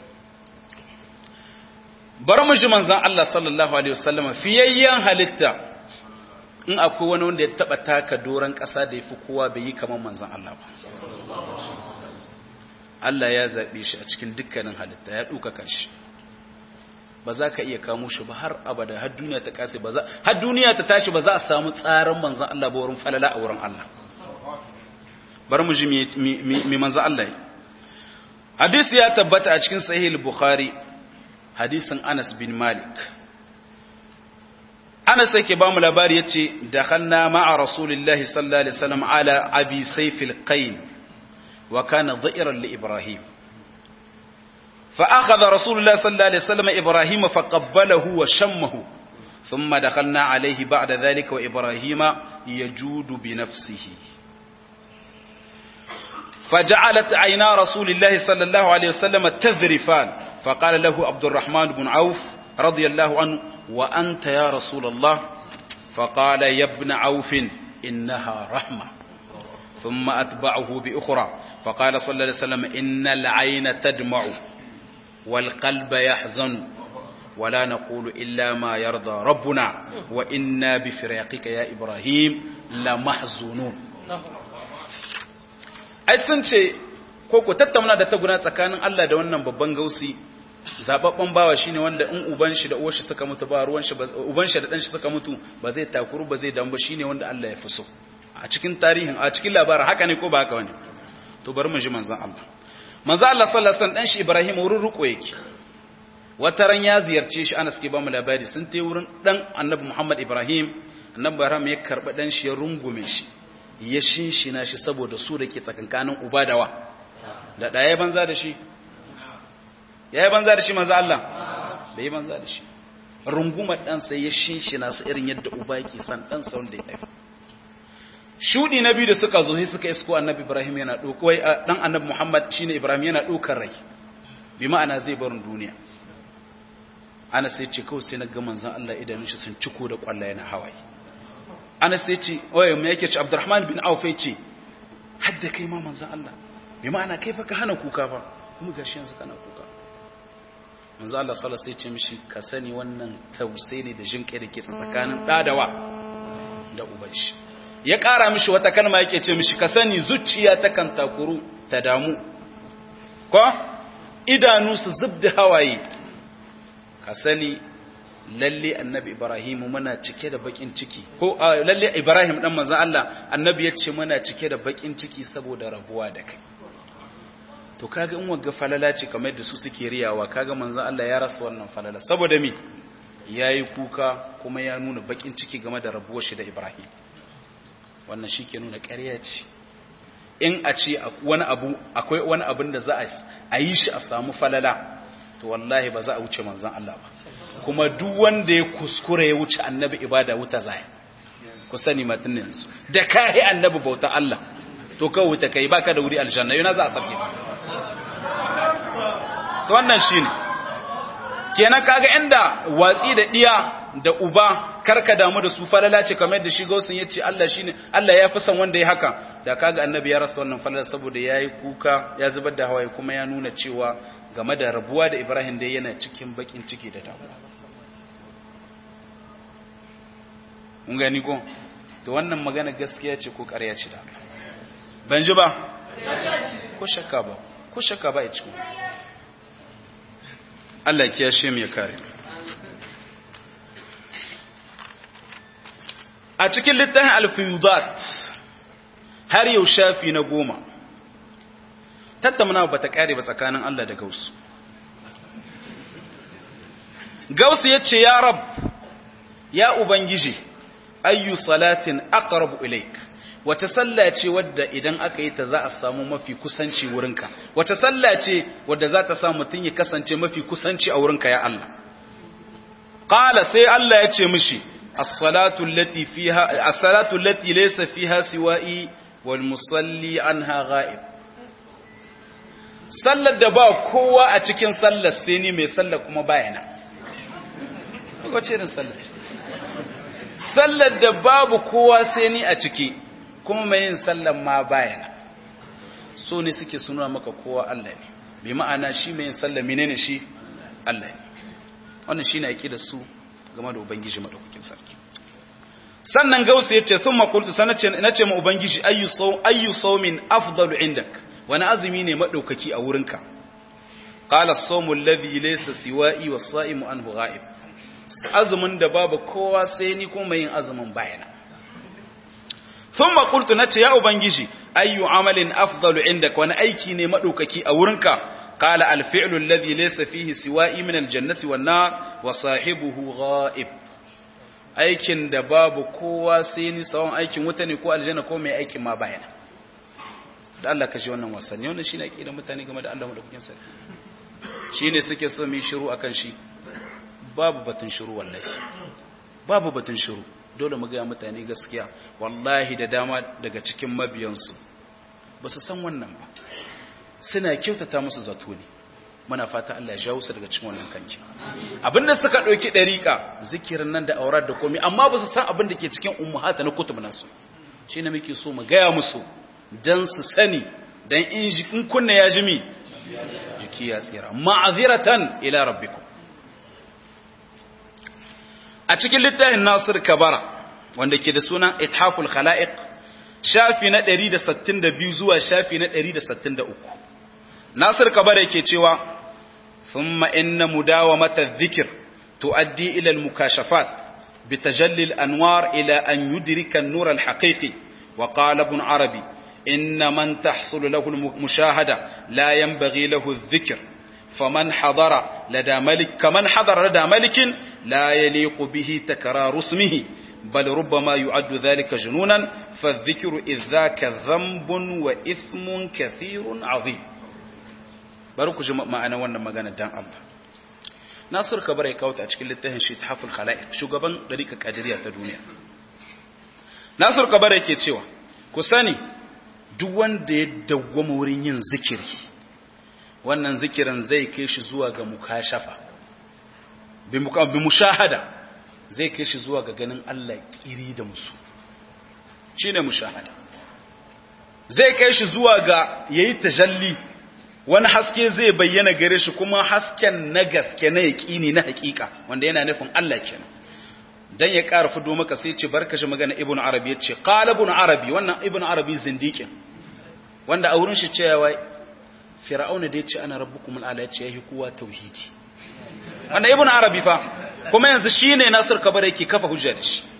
bar mu ji manzon Allah sallallahu alaihi wasallam fiyayyan halitta in akwai wani wanda ya taba taka doran kasa da yafi kowa bai yi kamar manzon Allah ba Allah ya zabe shi a cikin dukkanin halitta ya duka kanshi ba za ka iya kamo shi ba har abada har duniya ta kase ba za har duniya ta tashi ba za a samu tsarin manzon Allah ba wurin falala a wurin Allah bar mu ji mi manzon Allah yi hadisi ya tabbata a cikin sahih al-bukhari hadisin Anas bin Malik Anas yake ba mu labari yace dakhalna ma'a rasulillahi sallallahu alaihi wasallam ala abi sayf al-qain wa kana dha'iran li ibrahim فأخذ رسول الله صلى الله عليه وسلم إبراهيم فقبله وشمه ثم دخلنا عليه بعد ذلك وإبراهيم يجود بنفسه فجعلت عينا رسول الله صلى الله عليه وسلم تذرفان فقال له عبد الرحمن بن عوف رضي الله عنه وأنت يا رسول الله فقال يا ابن عوف إنها رحمة ثم أتبعه بأخرى فقال صلى الله عليه وسلم إن العين تدمع والقلب يحزن ولا نقول إلا ما يرضى ربنا وإنا بفراقك يا إبراهيم لمحزونون ai sun ce ko ku tattauna da taguna tsakanin Allah da wannan babban gausi zababban bawa shine wanda in uban shi da uwar shi suka mutu ba ruwan shi uban shi da dan shi suka mutu ba zai takuru ba zai dambo shine wanda Allah ya fi so a cikin tarihin a cikin labarin haka ne ko ba haka bane to bari mu ji manzon Allah manzon Allah sallallahu alaihi wasallam dan shi Ibrahim wurin ruko yake wata ran ya ziyarce shi Anas ke ba mu labari sun tai wurin dan Annabi Muhammad Ibrahim Annabi Ibrahim ya karba dan shi ya rungume shi ya shinshina shi saboda su da ke tsakankanin uba da wa da ɗaya banza da shi ya yi banza da shi manzo Allah bai yi banza da shi rungumar ɗansa ya shinshina su irin yadda uba yake san ɗansa wanda ya haifa shudi na biyu da suka zo sai suka isko annabi ibrahim yana ɗauka wai ɗan annabi muhammad shine ibrahim yana ɗaukar rai bi ma'ana zai barin duniya ana sai ce kawai sai na ga manzon Allah idanun shi sun ciko da kwalla yana hawaye ana sai ce oye me yake ce abdurrahman bin auf ya ce hadda kai ma manzon Allah bi ma'ana kai fa ka hana kuka fa kuma gashi yanzu kana kuka manzo Allah sallallahu alaihi wasallam mishi ka sani wannan tausayi ne da jinkai da ke tsakanin dadawa da uban shi ya ƙara mishi wata kalma yake ce mishi ka sani zuciya ta kan takuru ta damu ko idanu su zubda hawaye ka sani lalle annabi ibrahim muna cike da bakin ciki ko lalle ibrahim dan manzo Allah annabi ya ce muna cike da bakin ciki saboda rabuwa da kai to kaga in wagga falala ce kamar da su suke riyawa kaga manzon Allah ya rasa wannan falala saboda me yayi kuka kuma ya nuna bakin ciki game da rabuwar shi da Ibrahim wannan shike nuna ƙarya ce in a ce wani abu akwai wani abin da za a yi shi a samu falala to wallahi ba za a wuce manzon Allah ba kuma duk wanda ya kuskure ya wuce annabi ibada wuta zai ku sani matan yanzu da kai annabi bauta Allah to kawai wuta kai baka da wuri aljanna yana za a sauke to wannan shine kenan kaga inda watsi da diya da uba karka damu da su falala ce kamar da shi gausun yace Allah shine Allah ya fi son wanda ya haka da kaga annabi ya rasa wannan falala saboda yayi kuka ya zubar da hawaye kuma ya nuna cewa game da rabuwa da Ibrahim da yana cikin bakin ciki da damuwa mun gani ko to wannan magana gaskiya ce ko ƙarya ce da ban ji ba ko shakka ba ko shakka ba ya cikin Allah ya kiyashe mu ya kare a cikin littafin alfiyudat har yau shafi na goma tattauna ba ta kare ba tsakanin Allah da gausu gausu ya ce ya rab ya ubangiji ayyu salatin aqrabu ilaik wata sallah ce wadda idan aka yi ta za a samu mafi kusanci wurinka wata sallah ce wadda za ta sa mutum ya kasance mafi kusanci a wurinka ya Allah qala sai Allah ya ce mishi as-salatu allati fiha as-salatu allati laysa fiha siwa'i wal musalli anha ghaib sallar da ba kowa a cikin sallar sai ni mai sallar kuma bayana wace irin sallar ce sallar da babu kowa sai ni a ciki kuma mai yin sallan ma bayana so ne suke suna maka kowa Allah ne bi ma'ana shi mai yin sallan menene shi Allah ne wannan shine yake da su game da ubangiji madaukakin sarki sannan gausu yace thumma qultu sanace nace ma ubangiji ayyu saw ayyu sawmin afdalu indak wani azumi ne madaukaki a wurinka qala as-sawmu alladhi laysa siwa'i was-sa'imu anhu ghaib azumin da babu kowa sai ni kuma yin azumin bayana sun makultu na ce ya ubangiji ayyu amalin afdalu inda wani aiki ne maɗaukaki a wurinka kala alfi'lu alladhi laysa fihi siwa'i min aljannati wan nar wa sahibuhu ghaib aikin da babu kowa sai ni tsawon aikin wuta ne ko aljanna ko mai aikin ma bayana da Allah kashe wannan wasanni wannan shine ake da mutane game da Allah madaukakin sarki shine suke so mu shiru akan shi babu batun shiru wallahi babu batun shiru dole mu ga mutane gaskiya wallahi da dama daga cikin mabiyansu ba su san wannan ba suna kyautata musu zato ne muna fata Allah ya jawo su daga cikin wannan kanki abinda suka dauki dariqa zikirin nan da aurar da komai amma ba su san abin da ke cikin ummahata na kutub nasu shine muke so mu gaya musu dan su sani dan in jikin kunna ya jimi jiki ya tsira ma'aziratan ila rabbikum a cikin littafin Nasir Kabara wanda ke da sunan Ithaful Khala'iq shafi na 162 zuwa shafi na 163 nasir kabar yake cewa thumma inna mudawamata dhikr tuaddi ila al-mukashafat bitajalli al-anwar ila an yudrika an-nur al-haqiqi wa qala ibn arabi inna man tahsul lahu al-mushahada la yanbaghi lahu adh-dhikr فمن حضر لدى ملك كمن حضر لدى ملك لا يليق به تكرار اسمه بل ربما يعد ذلك جنونا فالذكر إذ ذاك ذنب وإثم كثير عظيم بارك جمع ما أنا وانا مغانا دان الله ناصر كبر يكاوت أشكال لتهن شي تحف الخلائق شو قبن دريك كادرية الدنيا ناصر كبر يكي تشيوا كساني دوان دي دوام ورين ذكري wannan zikirin zai kai shi zuwa ga mukashafa bi mushahada zai kai shi zuwa ga ganin Allah kiri da musu shine mushahada zai kai shi zuwa ga yayi tajalli wani haske zai bayyana gare shi kuma hasken na gaske na yaqini na hakika wanda yana nufin Allah kenan dan ya ƙara fudo maka sai ce barka shi magana ibn arabi yace qala ibn arabi wannan ibn arabi zindiqin wanda a wurin shi cewa fir'auna da ya ce ana rabbukum al'ala ya ce ya yi kowa tauhidi wanda ibn arabi fa kuma yanzu shi ne nasir kabar yake kafa hujja da shi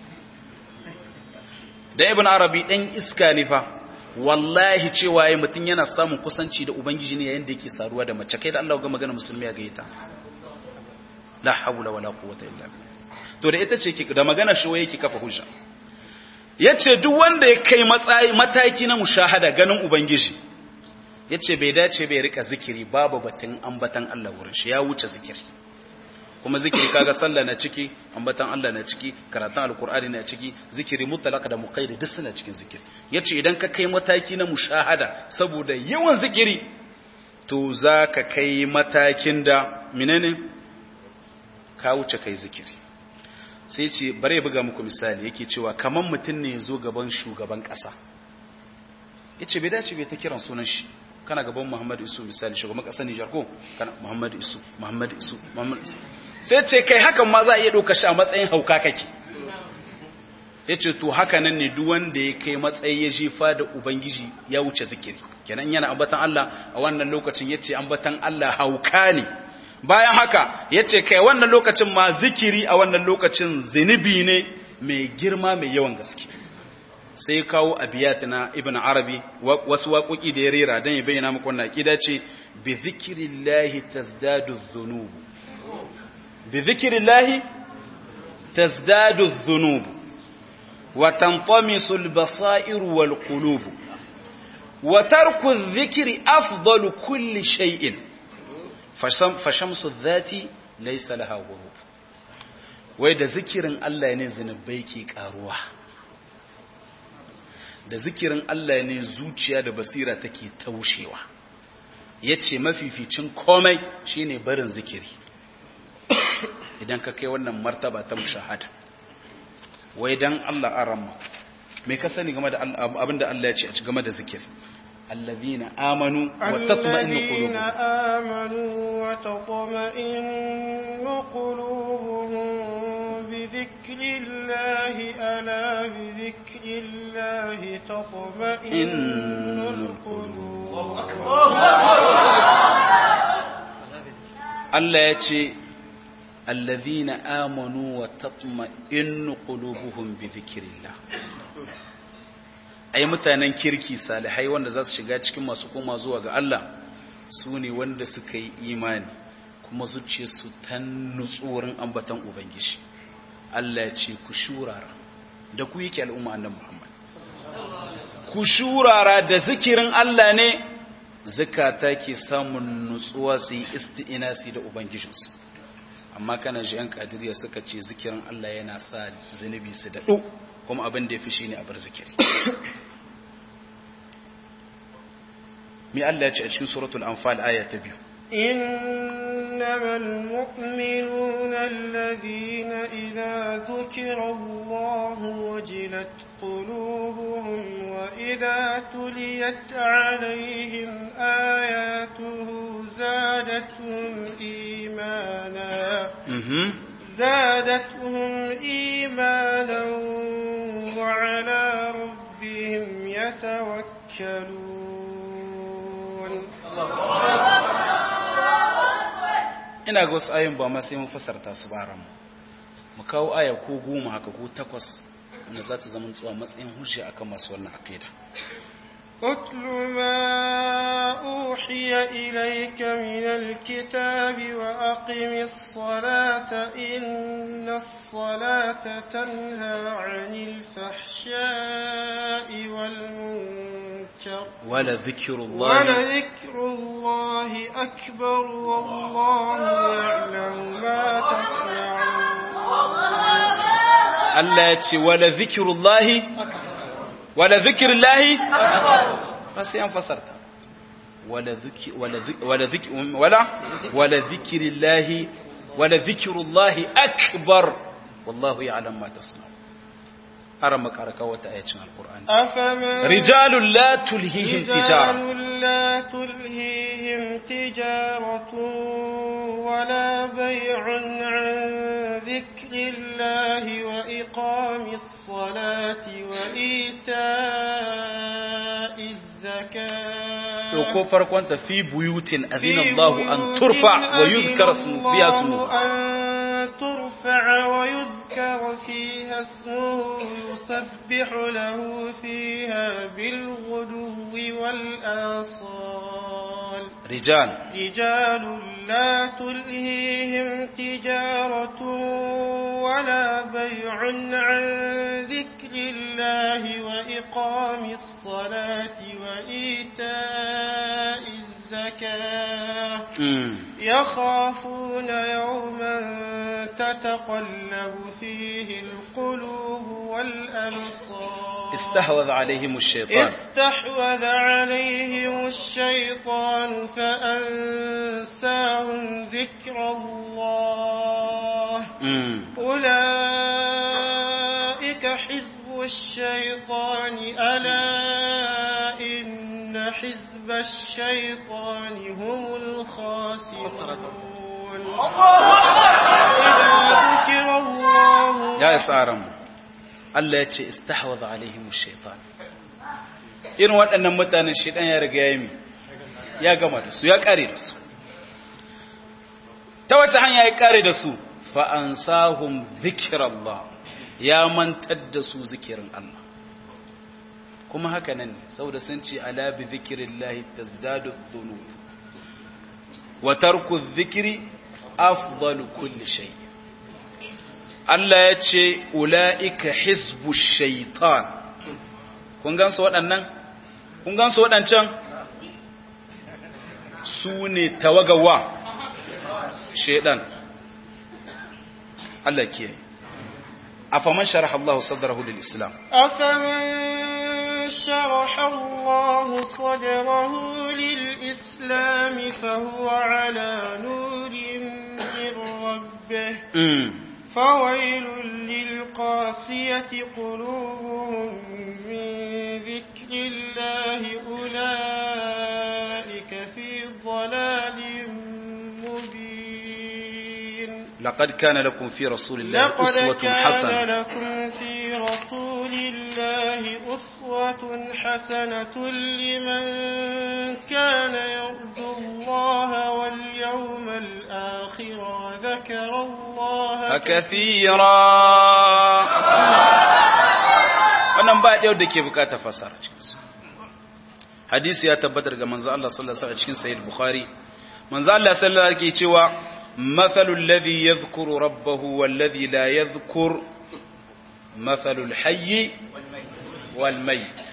da ibn arabi ɗan iska ne fa wallahi cewa ya mutum yana samun kusanci da ubangiji ne yayin da yake saruwa da mace kai da Allah ga magana musulmi ya gaita la hawla wala quwwata illa billah to da ita ce da magana shi yake kafa hujja yace duk wanda ya kai matsayi mataki na mushahada ganin ubangiji ya ce bai dace bai rika zikiri babu batun ambatan Allah wurin shi ya wuce zikiri kuma zikiri kaga sallah na ciki ambatan Allah na ciki karatun alkur'ani na ciki zikiri mutlaka da muqayyad duk suna cikin zikiri yace idan ka kai mataki na mushahada saboda yawan zikiri to zaka kai matakin da menene ka wuce kai zikiri sai ce bare buga muku misali yake cewa kaman mutum ne ya zo gaban shugaban kasa yace bai dace bai ta kiran sunan shi kana gaban Muhammadu Isu misali shugaban kasar Nijar ko kana Muhammadu Isu Muhammadu Isu Muhammadu Isu sai ce kai hakan ma za a iya ɗauka shi a matsayin hauka kake ya ce to haka nan ne duk wanda ya kai matsayi ya jefa da ubangiji ya wuce zikiri kenan yana ambatan Allah a wannan lokacin ya ce ambatan Allah hauka ne bayan haka ya ce kai wannan lokacin ma zikiri a wannan lokacin zinubi ne mai girma mai yawan gaske sai kawo abiyat na ibn arabi wasu waƙoƙi da ya rera don ya bayyana muku wannan aƙida ce bi zikirillahi tazdadu dhunubu bi zikirillahi tazdadu dhunubu wa tanṭamisu al-basairu wal qulubu wa tarku adh-dhikri afdalu kulli shay'in fashamsu adh-dhati laysa laha ghurub wai da zikirin Allah ne zinubai ke karuwa da zikirin Allah ne zuciya da basira take taushewa ya ce mafificin komai shine barin zikiri idan ka kai wannan martaba ta mushahada wai dan Allah arama me ka sani game da abinda Allah ya ce a game da zikiri الذين آمنوا وتطمئن الذين قلوبهم آمنوا وتطمئن قلوبهم بذكر الله ألا بذكر الله تطمئن القلوب Allah ya ce allazina amanu wa tatma'innu qulubuhum bi dhikrillah ai mutanen kirki salihai wanda za su shiga cikin masu koma zuwa ga Allah su ne wanda suka yi imani kuma zuciyarsu ta nutsu wurin ambatan ubangiji Allah ya ce ku shurara da ku yake al'umma annabi Muhammad ku shurara da zikirin Allah ne zakata ke samun nutsuwa su yi isti'inasi da ubangijinsu amma kana ji yan kadiriya suka ce zikirin Allah yana sa zunubi su daɗo kuma abin da ya fi shi ne a bar zikiri mi Allah ya ce a cikin suratul anfal aya ta biyu إنما المؤمنون الذين إذا ذكر الله وجلت قلوبهم وإذا تليت عليهم آياته زادتهم إيمانا mhm زادتهم إيمانا وعلى ربهم يتوكلون ina ga wasu ayin ba ma sai mun fasarta su ba mu mu kawo aya ko goma haka ko takwas wanda za ta zama tsuwa matsayin hujja akan masu wannan aqida اتل ما أوحي إليك من الكتاب وأقم الصلاة إن الصلاة تنهى عن الفحشاء والمنكر ولذكر الله ولذكر الله أكبر والله يعلم ما تصنعون Allah ya ce wala zikirullahi wala zikirullahi ba sai an fasarta wala ziki wala ziki wala ziki wala wala zikirillahi wala zikirullahi akbar wallahu ya'lam ma tasna ara makaraka wata ayacin alqur'ani أفمن rijalun la tulhihim tijara رجال لا تلهيهم تجارة ولا بيع عن ذكر الله وإقام الصلاة وإيتاء الزكاة ko farkon ta fi buyutin azina Allah an turfa wa yuzkar ismu biya ismu أن ترفع ويذكر فيها اسمه يسبح له فيها بالغدو والآصال rijal رجال لا تلهيهم تجارة ولا بيع عن ذكر الله وإقام الصلاة وإيتاء الزكاة mm. يخافون يوما تتقلب فيه القلوب والأبصار استحوذ عليهم الشيطان استحوذ عليهم الشيطان فأنساهم ذكر الله mm. أولئك حزب الشيطان ألا إن حزب الشيطان هم الخاسرون إذا ذكر الله ya isa mu Allah ya ce istahwadha alaihim ash-shaytan irin waɗannan mutanen shedan ya riga ya mi ya gama da su ya kare da su ta wace hanya ya kare da su fa ansahum dhikrallah ya mantar da su zikirin Allah kuma haka nan ne saboda sun ce ala bi dhikrillahi tazdadu dhunub wa tarku dhikri afdalu kulli shay' Allah ya ce, Ula'ika hizbu shaitan. Kun gansu waɗannan? Kun gansu waɗancan? Su ne tawagawa shaidan. Allah ke A faman sharaha Allah sadarahu lil Islam. أفمن شرح الله صدره للإسلام فهو على نور من ربه Mm. فويل للقاسية قلوبهم من ذكر الله أولئك في ضلال مبين لقد كان لكم في رسول الله لقد أسوة كان حسنة لكم في رسول الله أسوة حسنة لمن كان يرجو الله واليوم الآخر وذكر الله كثيرا wannan ba ɗaya da ke bukata fasara cikinsu hadisi ya tabbatar ga manzo Allah sallallahu alaihi wasallam cikin sahih bukhari manzo Allah sallallahu alaihi wasallam cewa mathalul ladhi yadhkuru rabbahu wal ladhi la yadhkur mathalul hayy wal mayt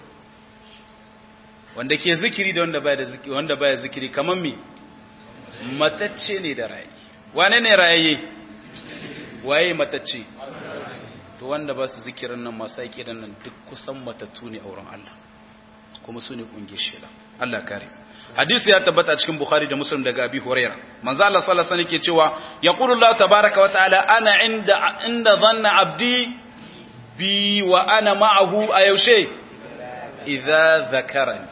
wanda ke zikiri da wanda baya da zikiri wanda baya zikiri kaman me matacce ne da rayi wane ne rayaye waye matacce to wanda ba su zikirin nan masu aiki da nan duk kusan matattu ne a wurin Allah kuma su ne kungiyar shela Allah kare hadisi ya tabbata cikin bukhari da muslim daga abi huraira manzo Allah sallallahu alaihi wasallam yake cewa yaqulu Allah tabaaraka wa ta'ala ana inda inda dhanna abdi bi wa ana ma'ahu a yaushe idza zakarani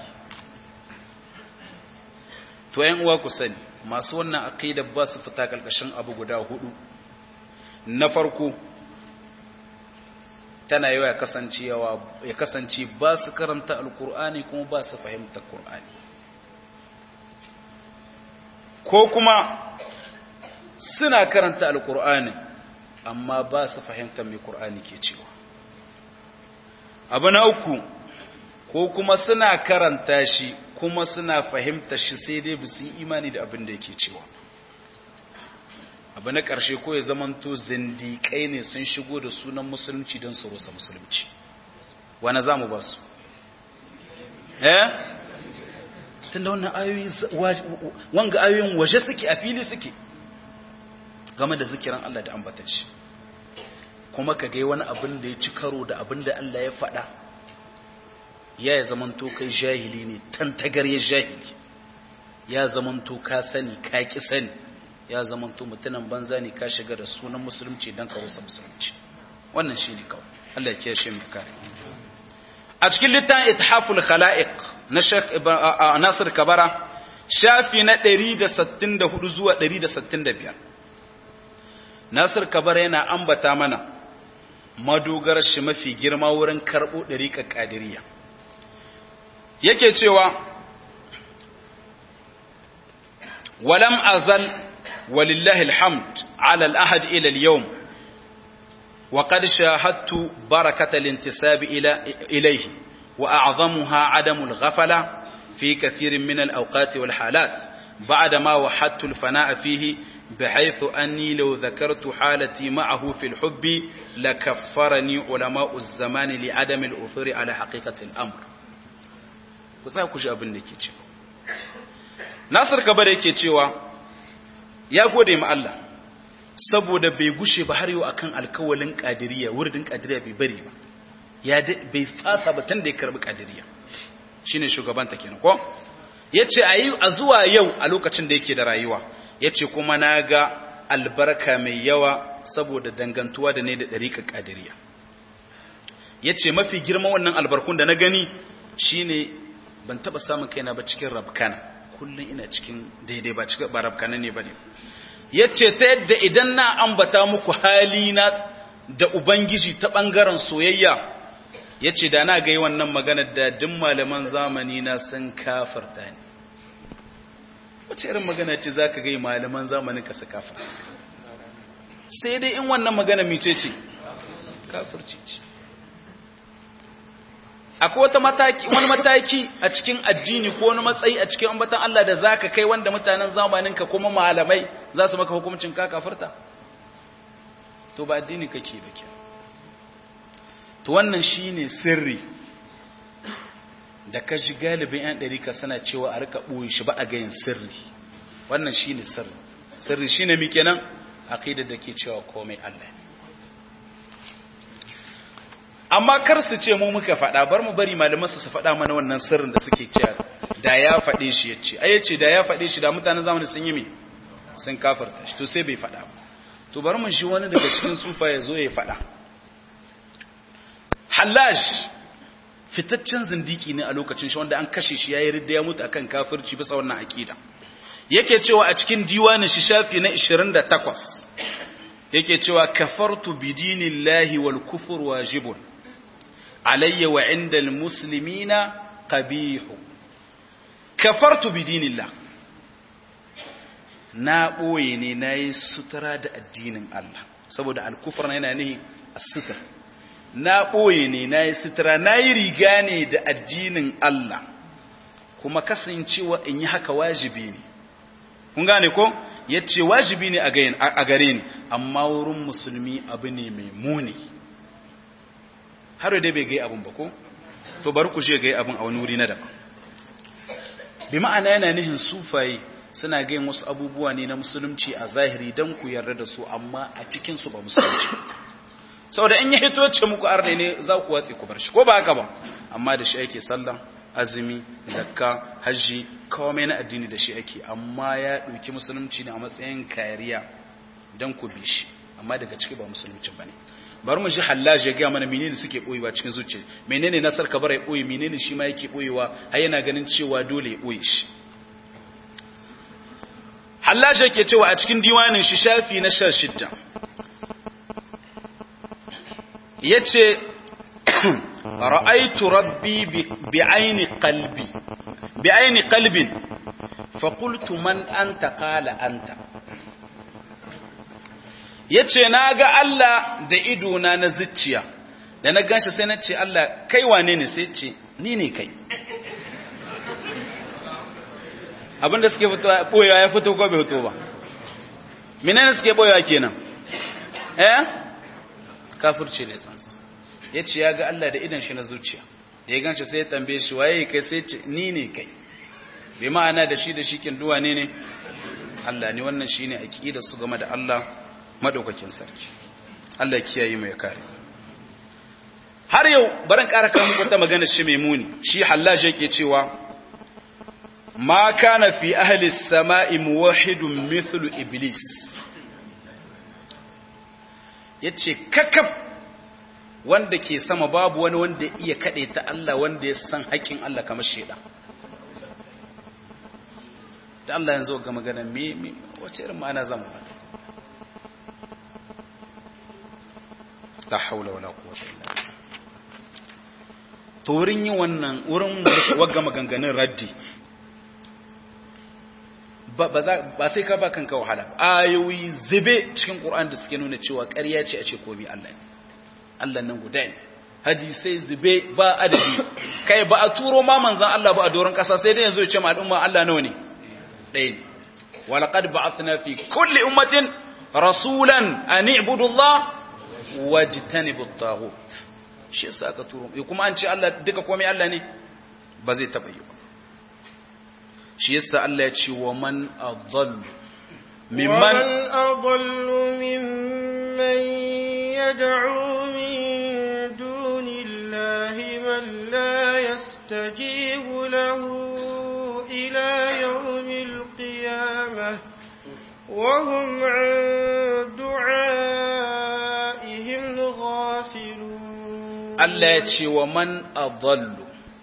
to yan uwa ku sani masu wannan aqida ba su fita kalkashin abu guda hudu na farko tana yawa ya kasance ba su karanta alkur'ani kuma ba su fahimta kur'ani ko kuma suna karanta alkur'ani amma ba su fahimta mai kur'ani ke cewa abu na uku ko kuma suna karanta shi kuma suna fahimta shi sai dai su yi imani da abin da yake cewa abu na ƙarshe ko ya zamanto zindiƙai ne sun shigo da sunan musulunci don su rusa musulunci wani za mu ba su eh tun da wannan ayoyi wanga ayoyin waje suke a fili suke game da zikiran Allah da ambatan shi kuma ka gai wani abin da ya ci karo da abin da Allah ya faɗa ya ya zamanto kai jahili ne tantagar ya jahili ya zamanto ka sani ka ki sani ya zamanto mutunan banza ne ka shiga da sunan musulunci don ka rusa musulunci wannan shi ne kawai Allah ya kiyashe mu kare a cikin littafin ithaful khala'iq na Sheikh Nasir Kabara shafi na 164 zuwa 165 Nasir Kabara yana ambata mana madogar shi mafi girma wurin karbo dariƙar qadiriyya yake cewa ولم أزل ولله الحمد على الأحد إلى اليوم وقد شاهدت بركة الانتساب إلى إليه وأعظمها عدم الغفلة في كثير من الأوقات والحالات بعدما وحدت الفناء فيه بحيث أني لو ذكرت حالتي معه في الحب لكفرني علماء الزمان لعدم الأثر على حقيقة الأمر وسأكوش أبن نكي Nasir Kabare yake cewa ya gode ma Allah saboda bai gushe ba har yau akan alkawalin qadiriyya wuridin qadiriyya bai bari ba ya bai fasa ba tun da ya karbi qadiriyya shine shugaban ta kenan ko yace ayi a zuwa yau a lokacin da yake da rayuwa yace kuma naga albarka mai yawa saboda dangantuwa da ne da dariƙar qadiriyya yace mafi girman wannan albarkun da na gani shine ban taba samun kaina ba cikin rabkana kullum ina cikin daidai ba cikin barabkana ne ba ne ya ce ta yadda idan na ambata muku hali na da ubangiji ta ɓangaren soyayya ya ce da na gai wannan magana da duk malaman zamani na sun kafarta ne wace irin magana ce za ka gai malaman zamanin ka su kafarta sai dai in wannan magana mice ce kafirci ce akwai wata mataki wani mataki a cikin addini ko wani matsayi a cikin ambatan Allah da zaka kai wanda mutanen zamaninka kuma malamai za su maka hukuncin ka kafirta to ba addini kake ba ke to wannan shine sirri da ka ji galibin yan ɗarika suna cewa a rika ɓoye shi ba a gayin sirri wannan shine sirri sirri shine mi kenan aqidar da ke cewa komai Allah ne amma kar su ce mu muka faɗa bar mu bari malaman su faɗa mana wannan sirrin da suke cewa da ya faɗe shi yace ai yace da ya faɗe shi da mutanen zamani sun yi me sun kafirta shi to sai bai faɗa ba to bari mun shi wani daga cikin sufa ya zo ya faɗa Hallaj fitaccen zindiki ne a lokacin shi wanda an kashe shi yayi ridda ya mutu akan kafirci bisa wannan akida yake cewa a cikin diwanin shi shafi na 28 yake cewa kafartu bidinillahi wal kufur wajibun alayya wa inda almuslimina qabihu kafartu bidinillah na boye ne nayi sutura da addinin Allah saboda alkufr yana nihi as-sitr na boye ne nayi sutura nayi riga ne da addinin Allah kuma kasancewa in yi haka wajibi ne kun gane ko yace wajibi ne a gare ni amma wurin musulmi abu ne mai muni har da bai gai abun ba ko to bari ku je gai abun a wani wuri na daban bi ma'ana yana nihin sufaye suna gayin wasu abubuwa ne na musulunci a zahiri don ku yarda da su amma a cikin su ba musulunci saboda in ya hito ce muku arne ne za ku watse ku bar shi ko ba haka ba amma da shi ake sallah azumi zakka hajji komai na addini da shi ake amma ya ɗauki musulunci ne a matsayin kariya don ku bi shi amma daga ciki ba musulunci ba ne bari mu shi hallaji ya gaya mana menene suke ɓoyewa cikin zuciya menene nasar kabar ya ɓoye menene shi ma yake ɓoyewa har yana ganin cewa dole ya ɓoye shi hallaji yake cewa a cikin diwanin shi shafi na sha shidda ya ce ra'aitu rabbi bi aini qalbi bi aini qalbin fa qultu man anta qala anta yace naga Allah da idona na zuciya da na ganshi sai na ce Allah kai wane ne sai ce ni ne kai abinda suke fito boyewa ya fito ko bai fito ba menene suke boyewa kenan eh kafirci ne sansa yace ya ga Allah da idan shi na zuciya da ya ganshi sai ya tambaye shi waye kai sai ce ni ne kai bai ma'ana da shi da shi kin duwa ne ne Allah ne wannan shine aqida su game da Allah madaukakin sarki Allah kiyaye mai kare har yau baran ƙara kan wata magana shi mai muni shi hallaji yake cewa ma kana fi ahli samai muwahhidun mithlu iblis yace kakab wanda ke sama babu wani wanda ya iya kade ta Allah wanda ya san haƙin Allah kamar sheda da Allah yanzu ga magana me me wace irin ma'ana zan ba la haula wala quwwata illa billah to wurin yin wannan wurin wagga maganganun raddi ba sai ka ba kanka wahala ayoyi zube cikin ƙur'an da suke nuna cewa ƙarya ce a ce komi Allah ne Allah nan guda ne hadisai zube ba adadi kai ba a turo ma manzan Allah ba a doron ƙasa sai dai yanzu ya ce ma al'umma Allah nawa ne ɗaya ne walaqad ba'athna fi kulli ummatin rasulan an i'budu Allah wajtanibu at-taghut shi yasa aka turo kuma an ce Allah duka komai Allah ne ba zai taba yi ba shi yasa Allah ya ce wa man adallu mimman adallu mimman yad'u min dunillahi man la yastajibu lahu ila yawmil qiyamah wa hum 'an du'aihim ghafilun Allah ya ce wa man adallu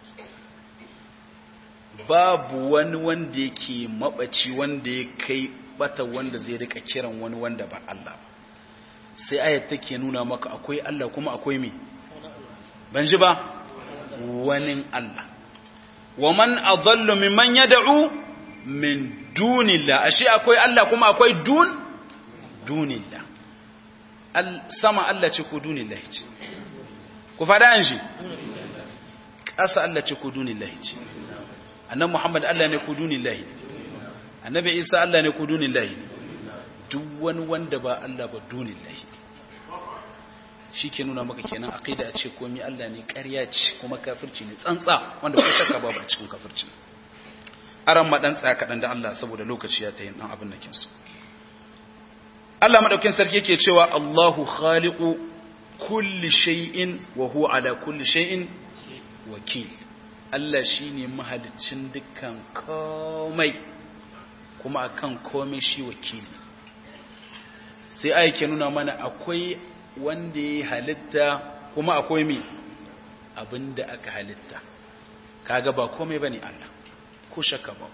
babu wani wanda yake mabaci wanda ya kai bata wanda zai rika kiran wani wanda ba Allah sai ayat take nuna maka akwai Allah kuma akwai me ban ji ba wani Allah wa man adallu mimman yad'u min dunillah ashe akwai Allah kuma akwai dun dunillah al sama Allah ce ko dunillah ce ku fada an shi ƙasa Allah ce ko dunillah ce annan Muhammad Allah ne ko dunillah annabi Isa Allah ne ko dunillah duk wani wanda ba Allah ba dunillah shi ke nuna maka kenan aqida a ce komai Allah ne ƙarya ce kuma kafirci ne tsantsa wanda ko shakka babu a cikin kafirci aran ma dan tsaya kadan da Allah saboda lokaci ya tayin dan abin nakin su Allah madaukin sarki yake cewa Allahu khaliqu kulli shay'in wa huwa ala kulli shay'in wakil Allah shine mahaliccin dukkan komai kuma akan komai shi wakili sai ayyake nuna mana akwai wanda ya halitta kuma akwai mi abinda aka halitta kaga ba komai bane Allah ko shakka ba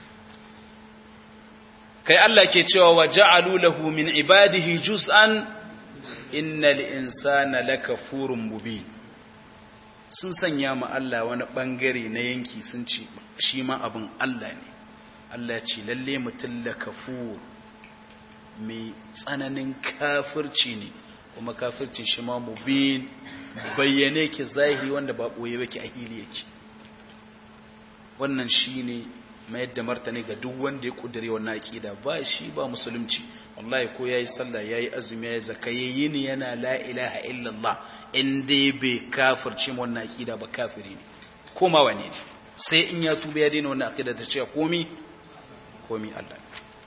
kai Allah ke cewa wa ja'alu lahu min ibadihi juz'an innal insana lakafurun mubin sun sanya ma Allah wani bangare na yanki sun ce shi ma abin Allah ne Allah ce lalle mutum lakafur mai tsananin kafirci ne kuma kafircin shi ma mubin bayyane ki zahiri wanda ba boye yake a hili yake wannan shine mayar da martani ga duk wanda ya kudure wannan aqida ba shi ba musulunci wallahi ko yayi sallah yayi azumi yayi zakka yayi ni yana la ilaha illallah in dai bai kafirce mu wannan aqida ba kafiri ne koma wane ne sai in ya tuba ya daina wannan aqida ta ce komi komi Allah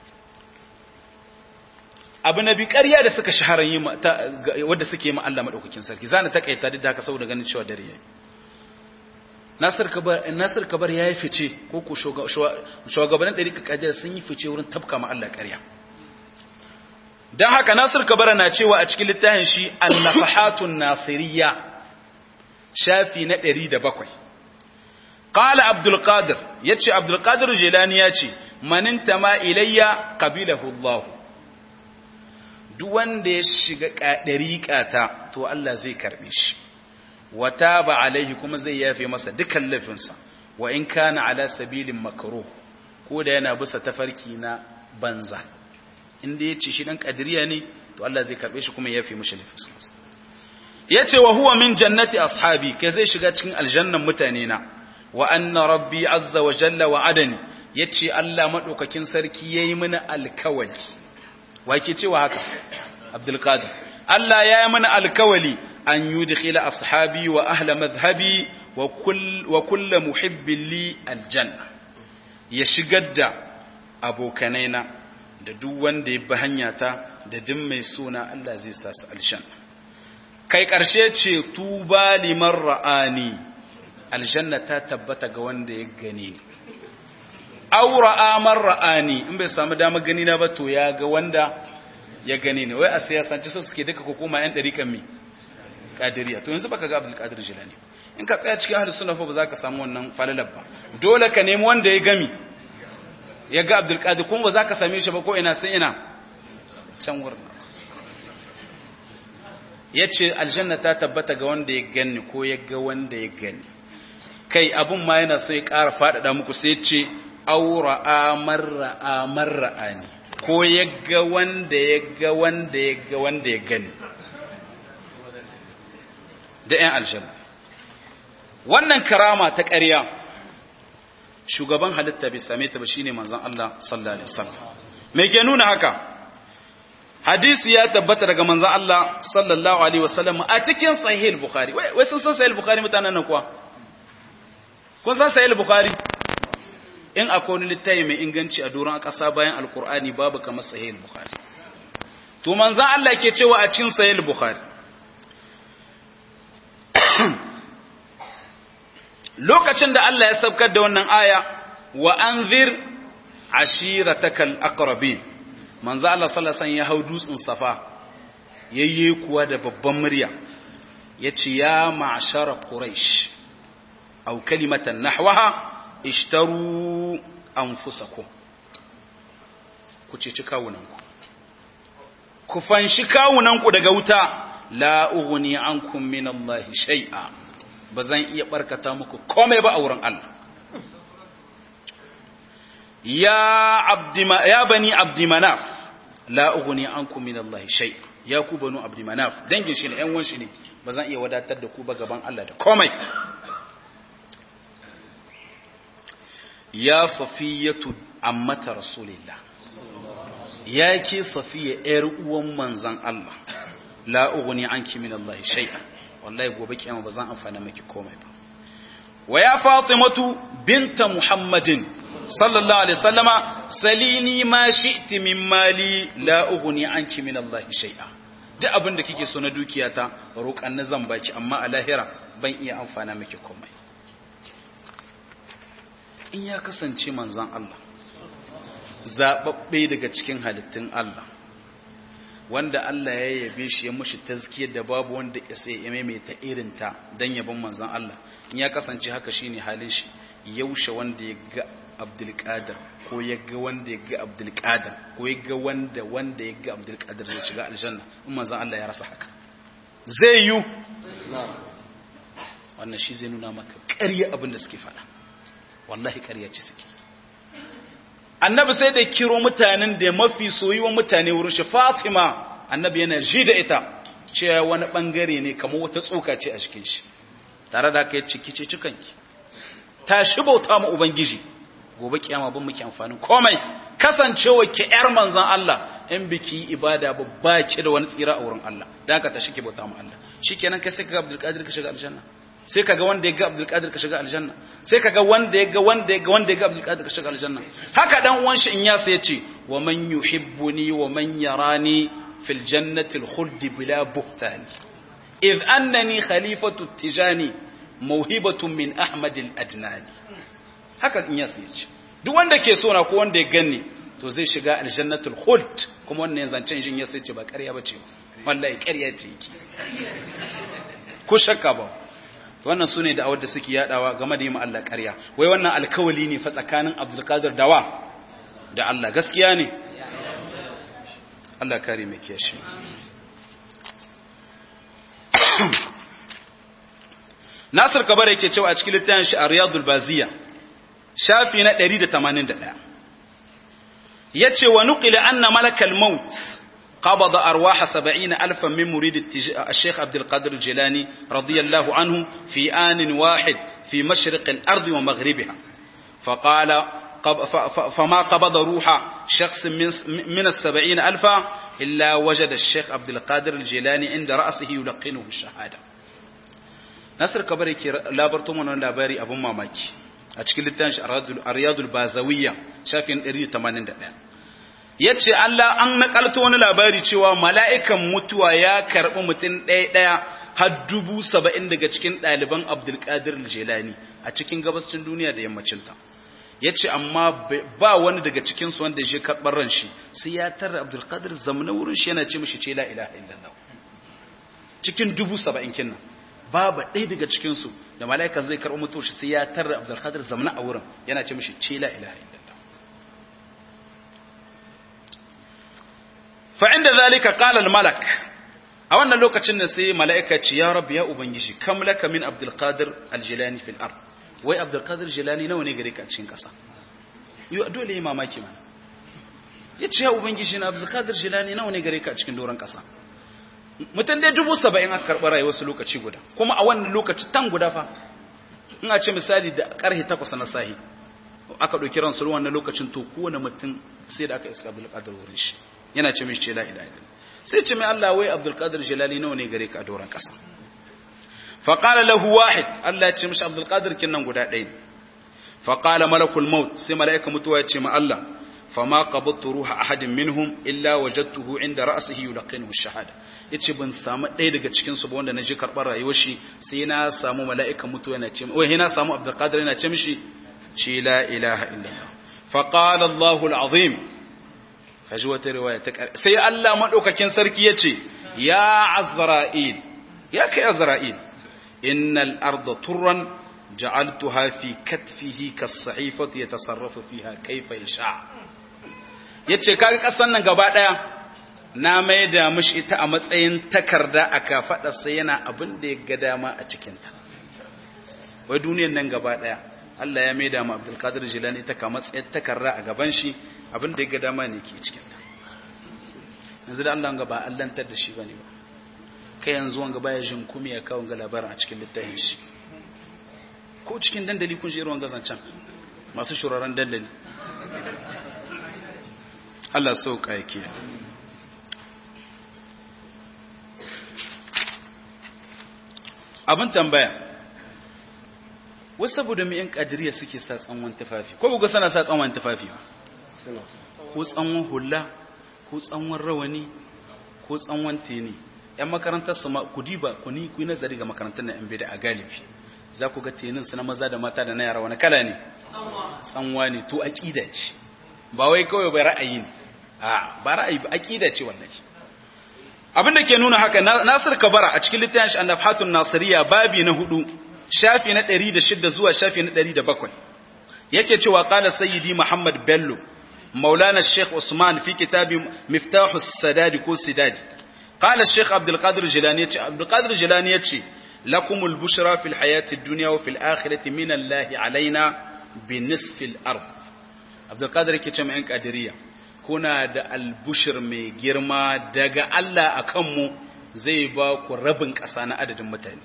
abu nabi ƙarya da suka shahara yi wadda suke yi ma Allah madaukakin sarki zana takaita duk da haka saboda ganin cewa dare yayi Nasir Kabar Nasir Kabar yayi fice ko ko shugabannin dariƙa kadir sun yi fice wurin tabka ma Allah ƙarya dan haka Nasir Kabar na cewa a cikin littafin shi An-Nafahatun Nasiriyya shafi na 107 Qala Abdul Qadir yace Abdul Qadir Jilani yace manin tama ilayya qabilahu Allah duk wanda ya shiga dariƙata to Allah zai karbe shi wa taba alaihi kuma zai yafe masa dukan laifinsa wa in kana ala sabilin makruh ko da yana bisa tafarki na banza inda ya ce shi dan kadiriya ne to Allah zai karbe shi kuma ya yafe mishi laifinsa yace wa huwa min jannati ashabi kai zai shiga cikin aljannan mutane na wa anna rabbi azza wa jalla wa adani yace Allah madaukakin sarki yayi mini alkawali wake cewa haka Abdul Qadir Allah yayi mini alkawali an yudkhila ashabi wa ahla madhhabi wa kull wa kull muhibbin li aljanna ya shigar da abokanaina da duk wanda ya bi hanyata da duk mai suna Allah zai sa su aljanna kai ƙarshe ce tuba liman ra'ani aljanna ta tabbata ga wanda ya gani aw ra'amar ra'ani in bai samu damar gani na ba to ya ga wanda ya gani ne wai a siyasanci so suke duka hukuma yan dariƙan mi kadiriya to yanzu baka ga Abdul Qadir Jilani in ka tsaya cikin ahlus sunna fa ba za ka samu wannan falalar ba dole ka nemi wanda ya gami ya ga Abdul Qadir kuma ba za ka same shi ba ko ina sai ina can wurin ya ce aljanna ta tabbata ga wanda ya gani ko ya ga wanda ya gani kai abun ma yana so ya ƙara faɗaɗa muku sai ce aura amar ra'amar ra'ani ko ya ga wanda ya ga wanda ya ga wanda ya gani da ‘yan aljanna wannan karama ta ƙarya shugaban halitta bai same ta ba shine manzon Allah sallallahu alaihi wasallam me ke nuna haka hadisi ya tabbata daga manzon Allah sallallahu alaihi wasallam a cikin sahih bukhari wai sun san sahih bukhari mutanen nan kuwa kun san sahih bukhari in akwai wani littafi mai inganci a doron ƙasa bayan alkur'ani babu kamar sahih bukhari to manzon Allah ke cewa a cikin sahih bukhari lokacin da Allah ya saukar da wannan aya wa anzir ashiratakal aqrabin manzo Allah sallallahu alaihi wasallam ya hau dutsen safa yayye kuwa da babban murya yace ya ma'shara quraish aw kalimatan nahwaha ishtaru anfusakum ku ceci kawunanku ku fanshi kawunanku daga wuta la ughni ankum min Allah shay'a bazan iya barkata muku komai ba a wurin Allah ya abdi ya bani abdi manaf la ughni ankum min Allah shay ya ku banu abdi manaf dangin shi ne ƴan wanshi ne bazan iya wadatar da ku ba gaban Allah da komai ya safiyatu ammata rasulillah ya ke safiya ƴar uwan manzon Allah la ughni anki min Allah shay'a wallahi gobe kiyama bazan amfana miki komai ba wa ya fatimatu binta muhammadin sallallahu alaihi wasallama salini ma shi'ti min mali la ughni anki min Allah shay'a duk abin da kike so na dukiyata roƙan na zan baki amma a lahira ban iya amfana miki komai in ya kasance manzon Allah zababbe daga cikin halittun Allah wanda Allah ya yabe shi ya mushi tazkiyar da babu wanda ya sai ya maimaita irinta dan yabon manzon Allah in ya kasance haka shine halin shi yaushe wanda ya ga Abdul Qadir ko ya ga wanda ya ga Abdul Qadir ko ya ga wanda wanda ya ga Abdul Qadir zai shiga aljanna in manzon Allah ya rasa haka zai yi wannan shi zai nuna maka ƙarya abin da suke faɗa wallahi ƙarya ce suke annabi sai da kiro mutanen da mafi soyuwan mutane wurin shi fatima annabi yana ji da ita cewa wani bangare ne kamar wata tsoka ce a cikin shi tare da kai ciki ce cikanki tashi bauta mu ubangiji gobe kiyama ban muke amfanin komai kasancewa ki yar manzon Allah in biki ibada babba ki da wani tsira a wurin Allah dan haka tashi ki bauta mu Allah shikenan kai sai ka ga Abdul Qadir ka shiga aljanna sai kaga wanda ya ga Abdul Qadir ka shiga aljanna sai kaga wanda ya ga wanda ya ga wanda ya ga Abdul Qadir ka shiga aljanna haka dan uwan shi in ya sai yace wa man yuhibbuni wa man yarani fil jannati al khuld bila buhtan id annani khalifatu tijani mawhibatun min ahmad al adnani haka in ya sai yace duk wanda ke so na ko wanda ya ganni to zai shiga aljannatul khuld kuma wannan zancen shin ya sai ce ba ƙarya bace wallahi ƙarya ce yake ko shakka ba wannan su ne da'awar da suke yadawa game da yi Allah ƙarya wai wannan alkawali ne fa tsakanin abdulkadir dawa da Allah gaskiya ne Allah kare mai kiyashi Nasir Kabara yake cewa a cikin littafin shi a Riyadul Baziya shafi na 181 yace wa nuqila anna malakal maut قبض أرواح سبعين ألفا من مريد الشيخ عبد القادر الجيلاني رضي الله عنه في آن واحد في مشرق الأرض ومغربها فقال فما قبض روح شخص من السبعين ألفا إلا وجد الشيخ عبد القادر الجيلاني عند رأسه يلقنه الشهادة نصر كبري لا برتم لاباري أبو ماماكي أشكل التانش أرياد البازوية شافين إريد 81 ya ce Allah an nakalto wani labari cewa mala'ikan mutuwa ya karɓi mutum ɗaya-ɗaya har dubu saba'in daga cikin ɗaliban Abdulkadir Jelani a cikin gabascin duniya da yammacinta. Ya ce, amma ba wani daga cikinsu wanda ya karɓar ran shi, sai ya tarra Abdulkadir zamana wurin shi yana ce mashi ce la ilaha illallah. Cikin dubu saba'in kinnan. Babu ɗaya daga cikinsu da mala'ikan zai karɓi mutuwar shi sai ya tarra Abdulkadir zamana a wurin yana ce mashi ce la ilaha illallah. fa'inda zalika ƙalal malak a wannan lokacin da sai mala'ika ce ya rabu ya ubangiji kam laka min abdulkadir aljilani fil ar wai abdulkadir jilani nawa ne gare ka cikin ƙasa yi dole yi mamaki mana ya ce ya ubangiji na abdulkadir jilani nawa ne gare ka cikin doron ƙasa mutum dai dubu saba'in aka karɓi rayuwar su lokaci guda kuma a wannan lokaci tan guda fa in a ce misali da ƙarfe takwas na sahi aka ɗauki ransu wannan lokacin to kowane mutum sai da aka iska abdulkadir wurin shi yana ce mishi ce la ilaha illallah sai ce mai Allah wai Abdul Qadir Jalali nawa ne gare ka a doran kasa fa qala lahu wahid Allah ya ce mishi Abdul Qadir kin nan guda ɗaya fa qala malakul maut sai malaika mutuwa ya ce ma Allah fa ma qabadtu ruha ahadin minhum illa wajadtuhu inda ra'sihi yulqinuhu ash-shahada yace ban samu ɗaya daga cikin su ba wanda naji karɓar rayuwar shi sai na samu malaika mutuwa yana ce wai na samu Abdul Qadir yana ce mishi ce la ilaha illallah fa qala Allahu al-azim kaji wata riwaya ta sai Allah madaukakin sarki yace ya azra'il ya kai azra'il innal arda turran ja'altuha fi katfihi kas-sahifati yatasarrafu fiha kayfa yasha yace kaga kasan nan gaba daya na maida mishi ita a matsayin takarda a kafada sai yana abin da ya ga dama a cikin ta wai duniyar nan gaba daya Allah ya maida mu Abdul Qadir Jilani ita ka matsayin takarda a gaban shi abin da ya ga dama ne ke cikinta yanzu da Allah ga ba allantar da shi bane ba kai yanzu wanga baya jin kuma ya kawo ga labarin a cikin littafin shi ko cikin dandali kun shi irin gazan can masu shuraren dandali Allah sauka yake abin tambaya wasu saboda mai yan kadiriya suke sa tsanwan tufafi ko buga sana sa tsanwan tufafi ba ko tsanwan hula ko tsanwan rawani ko tsanwan teni yan makarantar su ma ku diba ku ni ku nazari ga makarantar na yan bida a galibi za ku ga tenin su na maza da mata da na yara wani kala ne tsanwa ne to aqida ce ba wai kawai bai ra'ayi ne a ba ra'ayi ba aqida ce wallahi abin da ke nuna haka Nasir Kabara a cikin littafin shi An-Nafhatun Nasiriya babi na hudu shafi na 106 zuwa shafi na 107 yake cewa qala sayyidi Muhammad Bello مولانا الشيخ عثمان في كتاب مفتاح السداد كو سداد قال الشيخ عبد القادر الجيلاني عبد القادر الجيلاني لكم البشرى في الحياة الدنيا وفي الآخرة من الله علينا بنصف الأرض عبد القادر كي من قادرية كنا دا البشر مي جرما دغا الله أكمو زي باكو ربن كسانا عدد متاني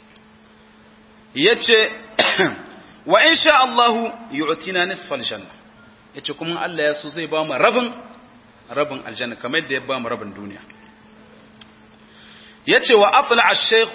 يتي وإن شاء الله يعطينا نصف الجنة ya ce kuma Allah ya so zai ba mu rabin rabin aljanna kamar da ya ba mu rabin duniya ya ce wa atla al-sheikh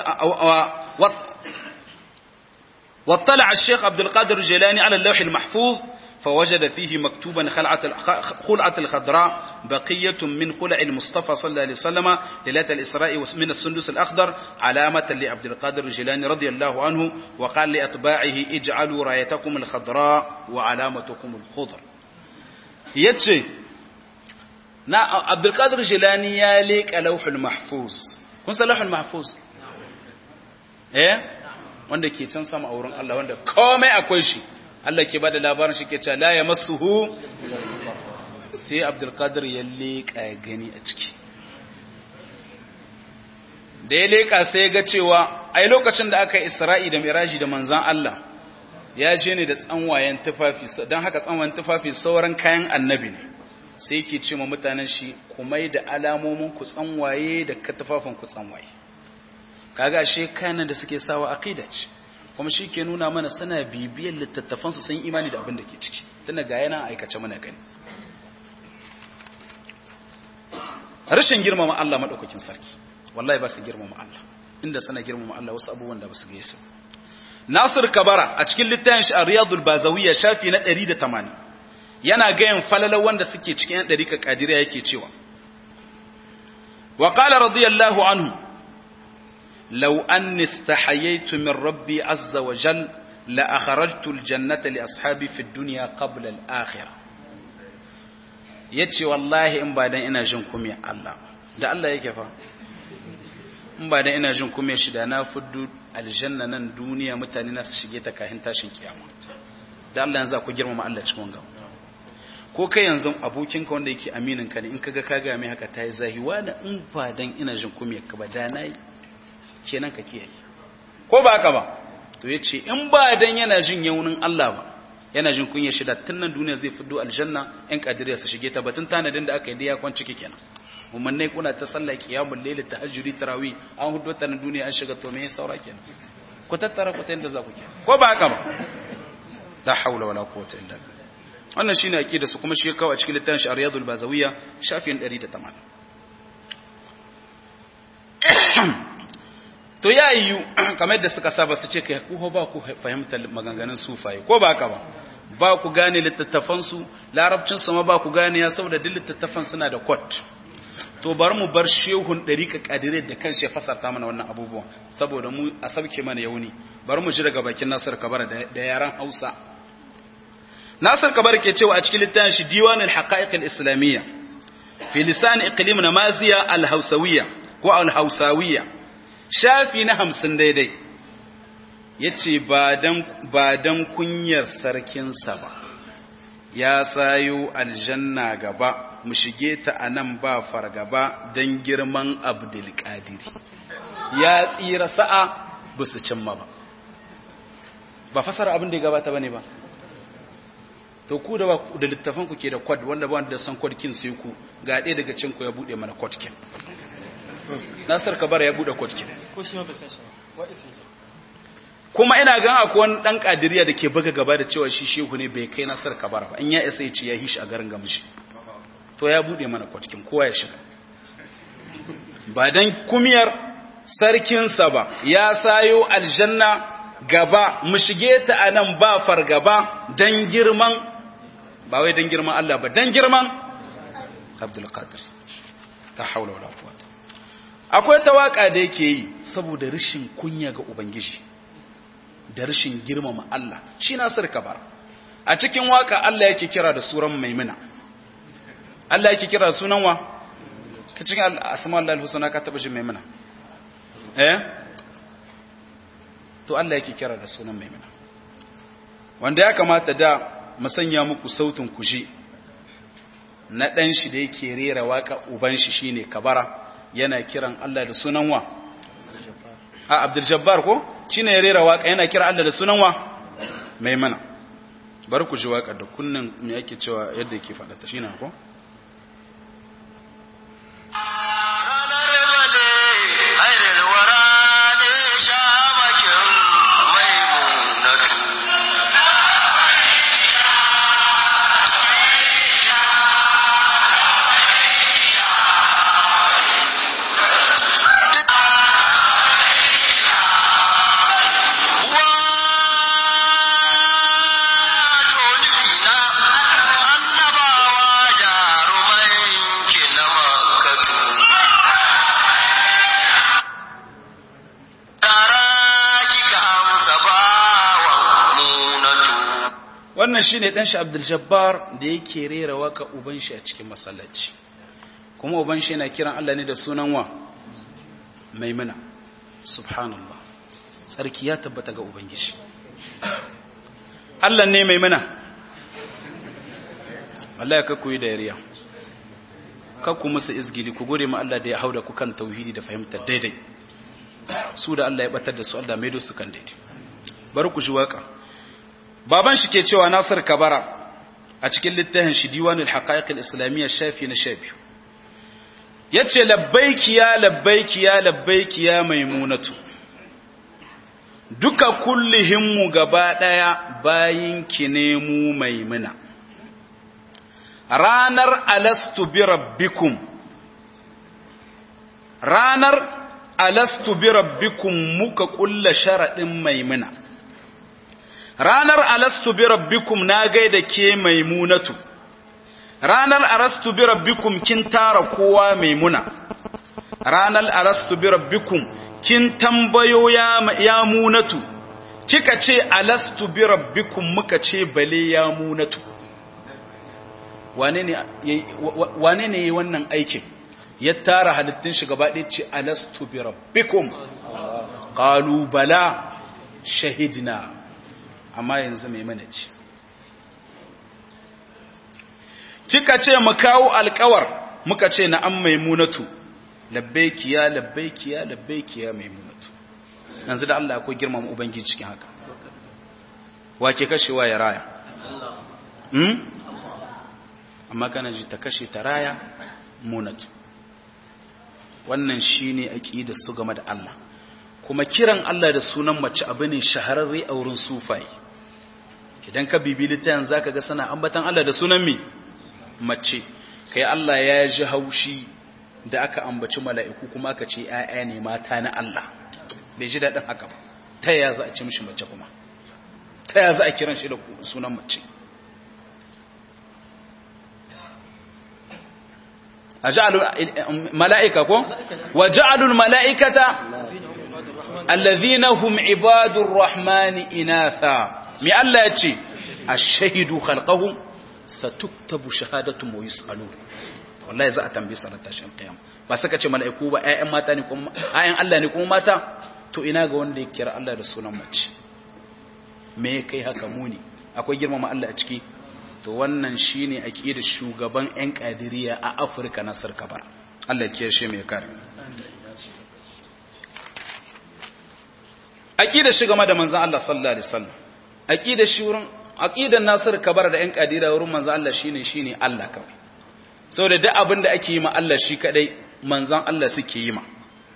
واطلع الشيخ عبد القادر الجيلاني على اللوح المحفوظ فوجد فيه مكتوبا خلعة الخضراء بقية من خلع المصطفى صلى الله عليه وسلم ليلة الإسراء من السندس الأخضر علامة لعبد القادر الجيلاني رضي الله عنه وقال لأتباعه اجعلوا رايتكم الخضراء وعلامتكم الخضر يتشي نا عبد القادر الجيلاني ياليك لوح المحفوظ كن لوح المحفوظ ايه wanda ke can sama a wurin Allah wanda komai akwai shi Allah ke bada labarin shi ke cewa la ya masuhu sai Abdulkadir ya leƙa ya gani a ciki da ya leƙa sai ga cewa ai lokacin da aka yi isra'i da miraji da manzan Allah ya je ne da tsanwayen tufafi don haka tsanwayen tufafi sauran kayan annabi ne sai yake ce ma mutanen shi kumai da alamomin ku tsanwaye da ka tufafin ku tsanwaye kaga ashe kayan da suke sawa aqida ce kuma shi ke nuna mana suna bibiyar littattafansu sun imani da abin da ke ciki tunda ga yana aikace mana gani rashin girmama Allah madaukakin sarki wallahi ba su girmama Allah inda suna girmama Allah wasu abubuwan da ba su gaisa Nasir Kabara a cikin littafin shi Riyadul Bazawiyya shafi na 180 yana gayan falalar wanda suke cikin yan dariƙa kadiriya yake cewa wa qala radiyallahu anhu law anni istahayaytu min rabbi azza wa jal la akhrajtu al-jannata li ashabi fi ad-dunya qabla al-akhirah yace wallahi in ba dan ina jin kumiyar Allah da Allah yake fa in ba dan ina jin kumiyar shi da na fuddu aljanna nan duniya mutane na su shige ta kahin tashin kiyama da Allah yanzu ku girmama Allah cikin wanga ko kai yanzu abokinka wanda yake aminin ka ne in kaga ka ga mai haka tayi zahiwa da in ba dan ina jin kumiyar ka ba da nayi kenan ka kiyaye ko ba haka ba to yace in ba dan yana jin yaunin Allah ba yana jin kunya shida tun nan duniya zai fiddo aljanna yan kadiriya su shige ta batun tanadin da aka yi da ya kwan ciki kenan umarnai kuna ta sallah qiyamul layl tahajjudi tarawih an hudo ta nan duniya an shiga to me saura kenan ku tattara ku ta yanda za ku kenan ko ba haka ba la haula wala quwwata illa billah wannan shine aqida su kuma shi kawo a cikin littafin Riyadul Bazawiyya shafin 180 to ya yiwu kamar yadda suka saba su ce kai ku ba ku fahimtar maganganun sufaye ko ba haka ba ba ku gane littattafansu larabcinsu ma ba ku gane ya saboda duk littattafan suna da kwat to bari mu bar shehun ɗariƙa ƙadire da kan shi fasarta mana wannan abubuwan saboda mu a sauke mana yauni bari mu ji daga bakin nasir kabar da yaran hausa nasir kabar ke cewa a cikin littafin shi diwanul haqa'iq al-islamiyya fi lisan iqlim namaziya al-hausawiyya ko al-hausawiyya shafi na hamsin daidai ya ce ba don kunyar sarkinsa ba ya sayo aljanna gaba mu shige ta a nan ba fargaba don girman abdulkadiri ya tsira sa'a ba su cimma ba ba fasara abin da ya gabata ba ne ba to ku da da littafin ku ke da kwad wanda ba wanda da san kwadkin sai ku ga ɗaya daga cinku ya buɗe mana kwadkin nasar kabara ya bude kotkin kuma ina gan akwai wani dan kadiriya da ke buga gaba da cewa shi shehu ne bai kai nasar kabara ba in ya isa ya ce ya hishi a garin gamshi to ya bude mana kotkin kowa ya shiga ba dan kumiyar sarkinsa ba ya sayo aljanna gaba mu shige ta anan ba fargaba dan girman ba wai dan girman Allah ba dan girman Abdul Qadir la haula wala quwwata akwai tawaka da yake yi saboda rashin kunya ga ubangiji da rashin girmama Allah shi nasir kabar a cikin waka Allah yake kira da suran maimuna Allah yake kira sunan wa ka cikin asma Allah al-husna ka taba jin maimuna eh to Allah yake kira da sunan maimuna wanda ya kamata da musanya muku sautin kuji na dan shi da yake rera waka uban shi shine kabara yana kiran Allah da sunan wa a Abdul Jabbar ko shine ya rera waka yana kira Allah da sunan wa Maimuna bari ku ji waka da kunnan me yake cewa yadda yake faɗa ta shine ko wannan shine dan shi Abdul Jabbar da yake rera waka uban shi a cikin masallaci kuma uban shi yana kiran Allah ne da sunan wa Maimuna subhanallah sarki ya tabbata ga ubangiji Allah ne Maimuna Allah ya kakku yi da yariya kakku musu izgili ku gode ma Allah da ya hauda ku kan tauhidi da fahimtar daidai su da Allah ya batar da su Allah maido su kan daidai bari ku ji waka baban shi ke cewa Nasir Kabara a cikin littafin shi Diwanul Haqa'iq al-Islamiyya shafi na shafi yace labbaiki ya labbaiki ya labbaiki ya maimunatu duka kullihinmu gaba daya bayin ki ne mu maimuna ranar alastu bi rabbikum ranar alastu bi rabbikum muka kulla sharadin maimuna ranar alastu bi rabbikum na gaida ke maimunatu ranar alastu bi rabbikum kin tara kowa maimuna ranar alastu bi rabbikum kin tambayo ya, ya munatu kika ce alastu bi rabbikum muka ce bale ya munatu wane ne wane ne wannan aikin ya tara halittun shi gaba ɗaya ce alastu bi rabbikum qalu bala shahidna amma yanzu mai mana ce kika ce mu kawo alƙawar muka ce na an maimunatu labbaiki ya labbaiki ya labbaiki ya maimunatu yanzu da Allah akwai girmama ubangiji cikin haka wake kashewa ya raya hmm? amma kana ji ta kashe ta raya munatu wannan shine aqidar su game da Allah kuma kiran Allah da sunan mace abu ne shahararre a wurin sufai idan ka bibi littafin zaka ga sana ambatan Allah da sunan mi mace kai Allah ya ji haushi da aka ambaci mala'iku kuma aka ce ‘ya'ya ne mata na Allah bai ji daɗin haka ba ta ya za a ce mishi mace kuma ta ya za a kiran shi da sunan mace a ja'alul mala'ika ko? wa ja'alul mala'ikata allazina hum ibadur rahmani inatha mi Allah ya ce a shahidu khalqahum satuktabu shahadatu wa yus'alun wallahi za a tambaye su ranar tashin kiyama ba saka ce mala'iku ba ƴaƴan mata ne kuma ƴaƴan Allah ne kuma mata to ina ga wanda ya kira Allah da sunan mace me kai haka muni akwai girmama Allah a ciki to wannan shine aqidar shugaban ƴan kadiriya a Afirka na sarkabar Allah ya kiyashe mai kare aqidar shi game da manzon Allah sallallahu alaihi wasallam aqidar shi wurin aqidar Nasir Kabar da ƴan kadira wurin manzon Allah shine shine Allah kawai sau da duk abin da ake yi ma Allah shi kadai manzan Allah suke yi ma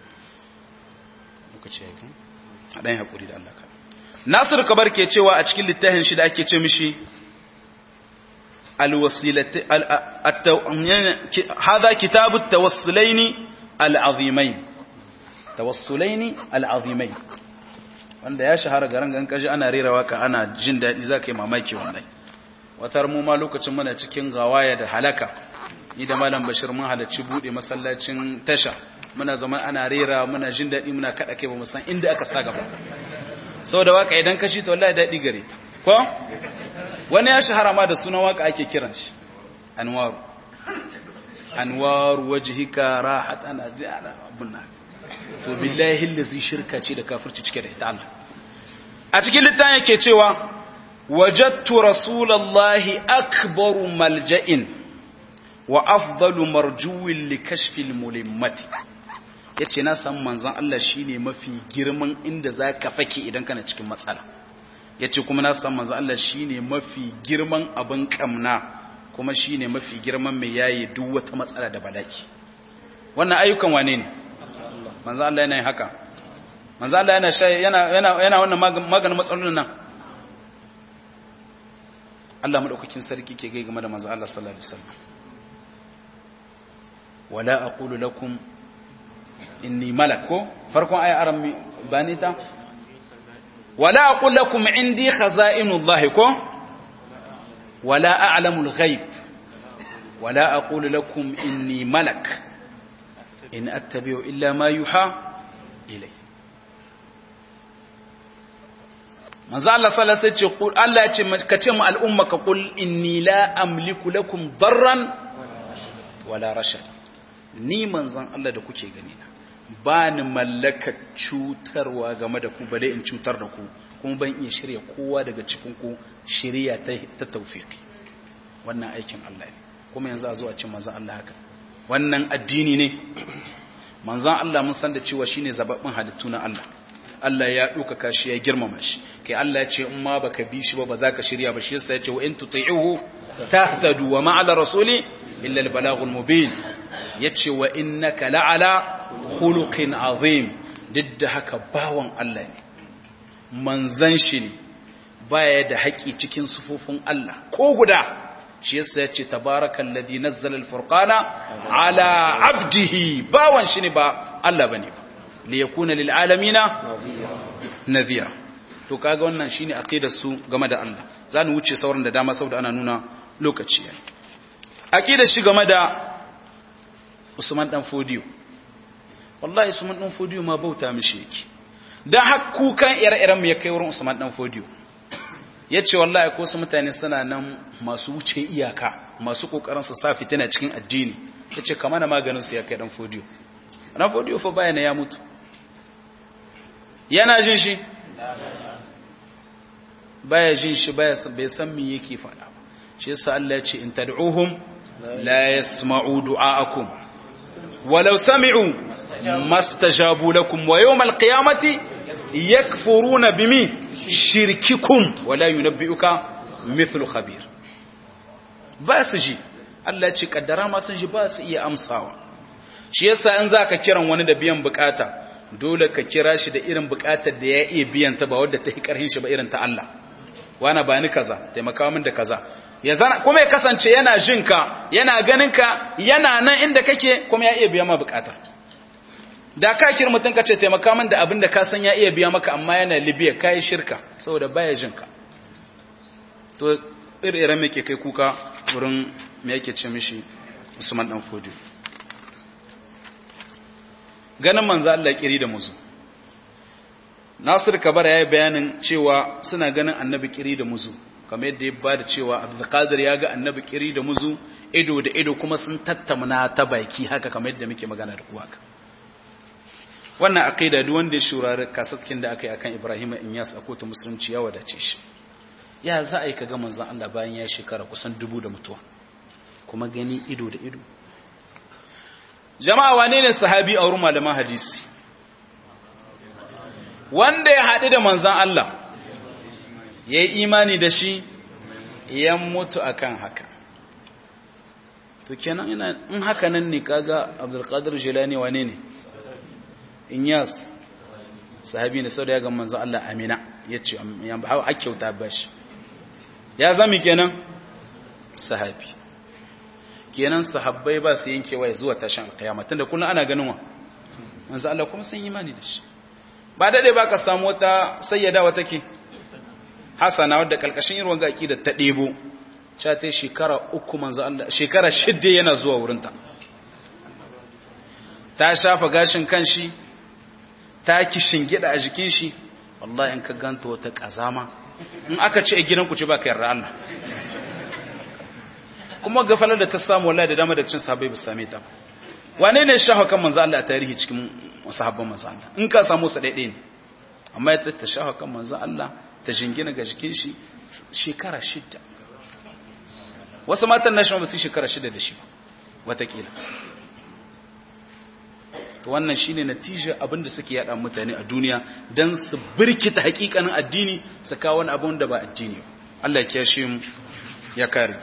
a ɗan haƙuri da Allah ka nasir kabar ke cewa a cikin littafin shi da ake ce mishi hada kitabu tawassulaini al'azimai tawassulaini al'azimai wanda ya shahara garin gan kaji ana rera waka ana jin daɗi za ka yi mamaki wannan watar mu ma lokacin mana cikin gawaya da halaka ni da malam bashir mun halarci bude masallacin tasha muna zama ana rera muna jin daɗi muna kaɗa kai ba mu san inda aka sa gaba saboda waka idan kashi to wallahi daɗi gare ko wani ya shahara ma da sunan waka ake kiran shi anwaru anwaru wajhika rahat ana jana abunna to billahi allazi shirka ce da kafirci cike da ita Allah a cikin littafin yake cewa wajadtu rasulullahi akbaru malja'in wa afdalu marjuwin li kashfil mulimmati yace na san manzon Allah shine mafi girman inda zaka fake idan kana cikin matsala yace kuma na san manzon Allah shine mafi girman abin kamna kuma shine mafi girman mai yayi duk wata matsala da balaki wannan ayyukan wane ne manzon Allah yana yin haka manzon Allah yana yana yana yana wannan maganin matsalolin nan Allah madaukakin sarki ke gai game da manzon Allah sallallahu alaihi wasallam ولا أقول لكم إني ملك فرقوا آية أرم بانيتا ولا أقول لكم عندي خزائن الله كو ولا أعلم الغيب ولا أقول لكم إني ملك إن أتبع إلا ما يوحى إلي manzo Allah sallallahu alaihi wasallam ce Allah ya ce ka ce mu al'umma ka qul inni la amliku lakum darran wala rashad ni manzon Allah da kuke gani na ba ni mallaka cutarwa game da ku bale in cutar da ku kuma ban iya shirya kowa daga cikin ku shirya ta ta tawfiki wannan aikin Allah ne kuma yanzu a zo a ce manzon Allah haka wannan addini ne manzon Allah mun san da cewa shine zababbin halittu na Allah Allah ya ɗaukaka shi ya girmama shi kai Allah ya ce in ma baka bi shi ba ba za ka shirya ba shi yasa ya ce wa in tuti'uhu tahtadu wa ma'ala rasuli illa al-balaghul mubin yace wa innaka la'ala khuluqin azim duk da haka bawan Allah ne manzan shi ne baya da haƙi cikin sufufin Allah ko guda shi yasa yace tabarakal ladhi nazzala al-furqana ala abdihi bawan shi ne ba Allah bane ba li yakuna lil alamina nadhira to kaga wannan shine aqidar su game da Allah zan wuce sauran da dama saboda ana nuna lokaci yayi aqidar shi game da Usman dan Fodiyo wallahi Usman dan Fodiyo ma bauta mishi yake dan hakkukan ire-iren mu ya kai wurin Usman dan Fodiyo yace wallahi ko su mutane suna nan masu wuce iyaka masu kokarin su sa fitina cikin addini yace kamar na maganin su ya kai dan Fodiyo dan Fodiyo fa bayana ya mutu yana jin shi baya jin shi baya bai san me yake faɗa shi yasa Allah ya ce in tad'uhum la yasma'u du'aakum walau sami'u mastajabu lakum wa yawm al-qiyamati yakfuruna bimi shirkikum wala yunabbi'uka mithlu khabir ba su ji Allah ya ce kaddara ma sun ji ba su iya amsawa shi yasa in zaka kiran wani da biyan bukata dole ka kira shi da irin bukatar da ya iya biyan ta ba wadda ta yi karhin shi ba irin ta Allah wana ba ni kaza taimaka min da kaza ya zana kuma ya kasance yana jin ka yana ganin ka yana nan inda kake kuma ya iya biya ma bukata da ka kira mutum ka ce taimaka min da abin da ka san ya iya biya maka amma yana Libya kai shirka saboda baya jin ka to ire-iren me ke kai kuka wurin me yake ce mishi Usman dan Fodi ganin manzo Allah kiri da muzu Nasir Kabara ya yi bayanin cewa suna ganin annabi kiri da muzu kamar yadda ya ba da cewa Abdulkadir ya ga annabi kiri da muzu ido da ido kuma sun tattamna ta baki haka kamar yadda muke magana da kuwa ka wannan aqida duk wanda ya shurari kasatkin da aka yi akan Ibrahim Inyas a kotun musulunci ya wadace shi ya za a yi kaga manzon Allah bayan ya shekara kusan dubu da mutuwa kuma gani ido da ido jama'a wane ne sahabi a wurin malaman hadisi wanda ya haɗu da manzan Allah ya yi imani da shi ya mutu akan haka to kenan ina in haka nan ne kaga abdulkadir jilani wane ne inyas sahabi ne sau da ya ga manzan Allah amina ya ce ya kyauta ba shi ya zami kenan sahabi kenan sahabbai ba su yankewa zuwa tashin alkiyama tunda kullum ana ganin wa manzo Allah kuma sun imani da shi ba dade ba ka samu wata sayyada wata ke hasana wadda kalkashin irin wanga akida ta debo cha ta shekara uku manzo Allah shekara shidde yana zuwa wurin ta ta shafa gashin kanshi ta kishin gida a jikin shi wallahi in ka ganta wata kazama in aka ce a gidanku ce ba ka yarda Allah kuma gafalar da ta samu wallahi da dama da cin sahabbai ba same ta wane ne shafa kan manzo Allah a tarihi cikin sahabban manzo Allah in ka samu sa daidai ne amma ya ta shafa kan manzo Allah ta jingina ga jikin shi shekara shida wasu matan na shi ba su shekara shida da shi ba watakila to wannan shine natija abinda suke yada mutane a duniya dan su birkita hakikanin addini su kawo wani abun da ba addini Allah ya kiyashe mu ya kare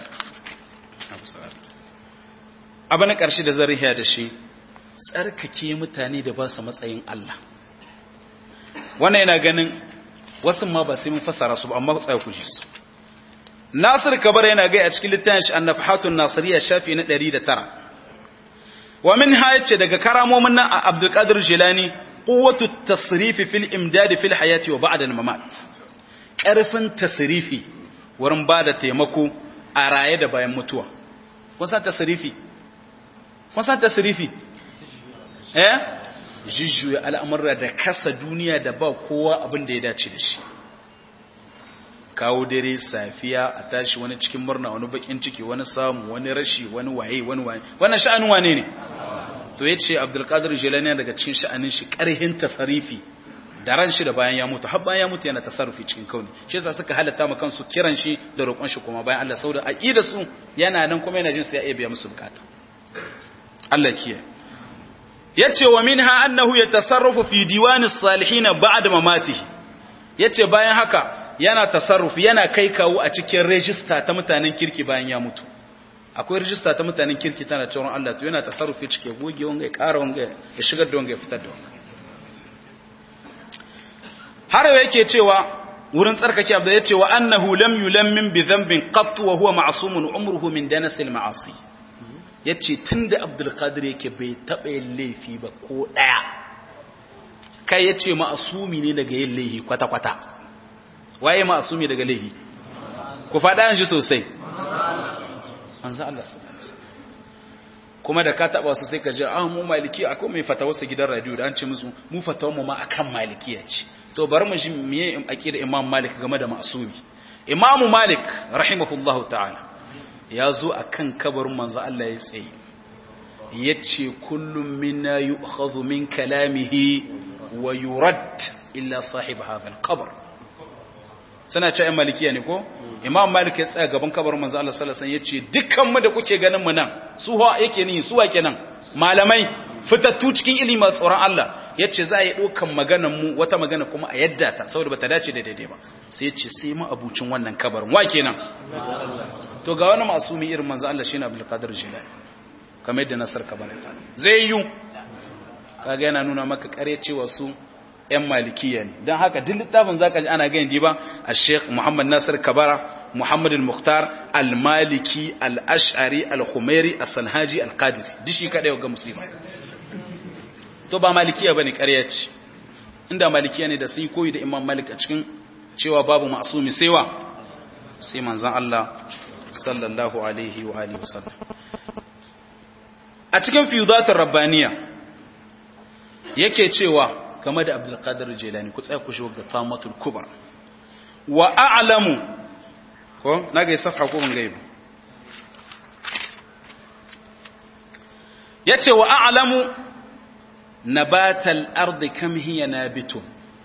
abu na ƙarshe da zariya da shi tsarkake mutane da ba su matsayin Allah wannan yana ganin wasu ma ba sai mun fassara su ba amma tsaya ku ji su Nasir Kabar yana gai a cikin littafin shi An-Nafhatun Nasiriyya shafi na 109 wa min yace daga karamomin nan a Abdul Qadir Jilani quwwatu tasrifi fil imdad fil hayati wa ba'da al-mamat ƙarfin tasrifi wurin bada taimako a raye da bayan mutuwa kun san tasrifi kun san tasrifi eh jujjuya al'amurra da kasa duniya da ba kowa abin da ya dace da shi kawo dare safiya a tashi wani cikin murna wani bakin ciki wani samu wani rashi wani waye wani waye wannan sha'anin wane ne to yace abdulkadir jilani daga cikin sha'anin shi karhin tasarifi da ran shi da bayan ya mutu har bayan ya mutu yana tasarrufi cikin kauni shi yasa suka halatta ma kansu kiran shi da roƙon shi kuma bayan Allah saboda aqida su yana nan kuma yana jin su ya iya biya musu bukata Allah kiyaye yace wa minha annahu yatasarrafu fi diwani salihin ba'da mamatihi yace bayan haka yana tasarrufi yana kai kawo a cikin register ta mutanen kirki bayan ya mutu akwai register ta mutanen kirki tana cewa Allah to yana tasarrufi cike goge wanga ya ƙara wanga ya shigar da wanga ya fitar da wanga har yake cewa wurin tsarkake abda yace wa annahu lam yulammin bi dhanbin qat wa huwa ma'sumun umruhu min danasil ma'asi yace tunda Abdul Qadir yake bai taba yin laifi ba ko daya kai yace ma'sumi ne daga yin laifi kwata kwata waye ma'sumi daga laifi ku fada shi sosai manzo Allah sallallahu alaihi kuma da ka taba su sai ka ji ah mu maliki akwai mai fatawa su gidan radio da an ce musu mu fatawa mu ma akan malikiya ce to bari mu ji miye aqida Imam Malik game da ma'sumi Imam Malik rahimahullahu ta'ala ya zo akan kabarin manzo Allah ya tsaye yace kullum minna yu'khadhu min kalamihi wa yurad illa sahib hadha al-qabr suna ce ‘yan malikiya ne ko? imam malik ya tsaya gaban kabarin manzo Allah sallallahu alaihi wasallam yace dukkan mu da kuke ganin mu nan su ha yake ni su wa kenan malamai fitattu cikin ilimi masu tsoron Allah yace za a yi dokan maganar mu wata magana kuma a yadda ta saboda bata dace da daidai ba sai yace sai mu abucin wannan kabarin wa kenan to ga wani masumi irin manzo Allah shine Abdul Qadir Jilani kamar yadda Nasar Kabara ta zai yi kaga yana nuna maka kare cewa su ‘yan malikiya ne don haka duk littafin za ka ji ana gani ba a sheikh muhammad nasir kabara muhammad al-mukhtar al-maliki al-ash'ari al-khumairi al-sanhaji al-qadiri duk shi kaɗai ga musulma to ba malikiya ba ne ƙarya ce inda malikiya ne da sun koyi da imam malik a cikin cewa babu ma'asumi saiwa sai manzan Allah sallallahu alaihi wa alihi wasallam a cikin fiyuzatul rabbaniya yake cewa game da abdulkadir jelani ku tsaya ku shi ga tamatul kubar wa a'lamu ko na ga safha ko ban gaiba yace wa a'lamu nabatal ardi kam hiya nabitun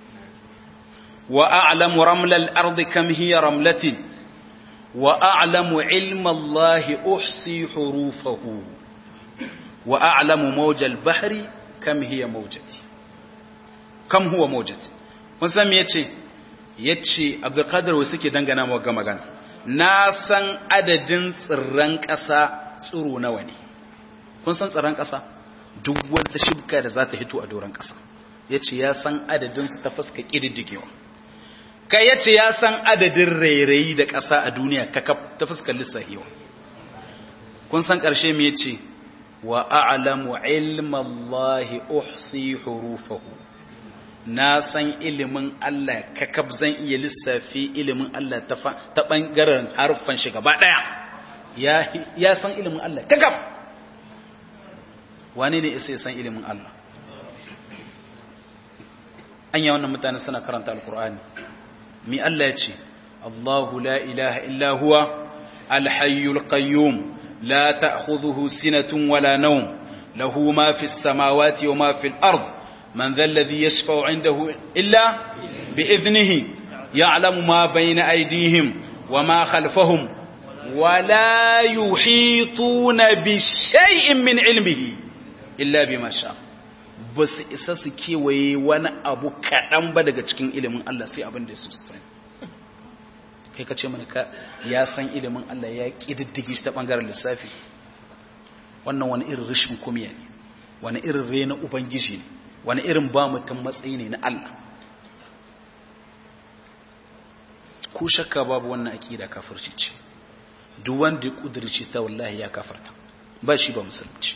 wa a'lamu ramlal ardi kam hiya ramlatin wa a'lamu ilma allahi uhsi hurufahu wa a'lamu mawjal bahri kam hiya mawjati kam huwa mawjud kun san me yace yace Abdul Qadir wai suke dangana mu ga magana na san adadin tsirran ƙasa tsiro nawa ne kun san tsirran ƙasa duk wanda shibka da za ta hito a doron ƙasa yace ya san adadin su ta fuska kididdigewa kai yace ya san adadin rairayi da ƙasa a duniya kakaf ta fuskar lissahiwa kun san ƙarshe me yace wa a'lamu ilma Allah uhsi hurufahu na san ilimin Allah kakab zan iya lissafi ilimin Allah ta ɓangaren harfan shi gaba ɗaya ya san ilimin Allah kakab wane ne isa ya san ilimin Allah an yi wannan mutane suna karanta alkur'ani mi Allah ya ce Allahu la ilaha illa huwa alhayyul qayyum la ta'khudhuhu sinatun wala nawm lahu ma fis samawati wa ma fil ard من ذا الذي يشفع عنده إلا بإذنه يعلم ما بين أيديهم وما خلفهم ولا يحيطون بشيء من علمه إلا بما شاء bas isa su kewaye wani abu kaɗan ba daga cikin ilimin Allah sai abin da su sani kai ka ce mana ka ya san ilimin Allah ya ƙididdige shi ta ɓangaren lissafi wannan wani irin rashin kumiya ne wani irin rena ubangiji ne wani irin ba mutum matsayi ne na Allah ko shakka babu wannan akida kafirci ce duk wanda ya kudirce ta wallahi ya kafarta ba shi ba musulunci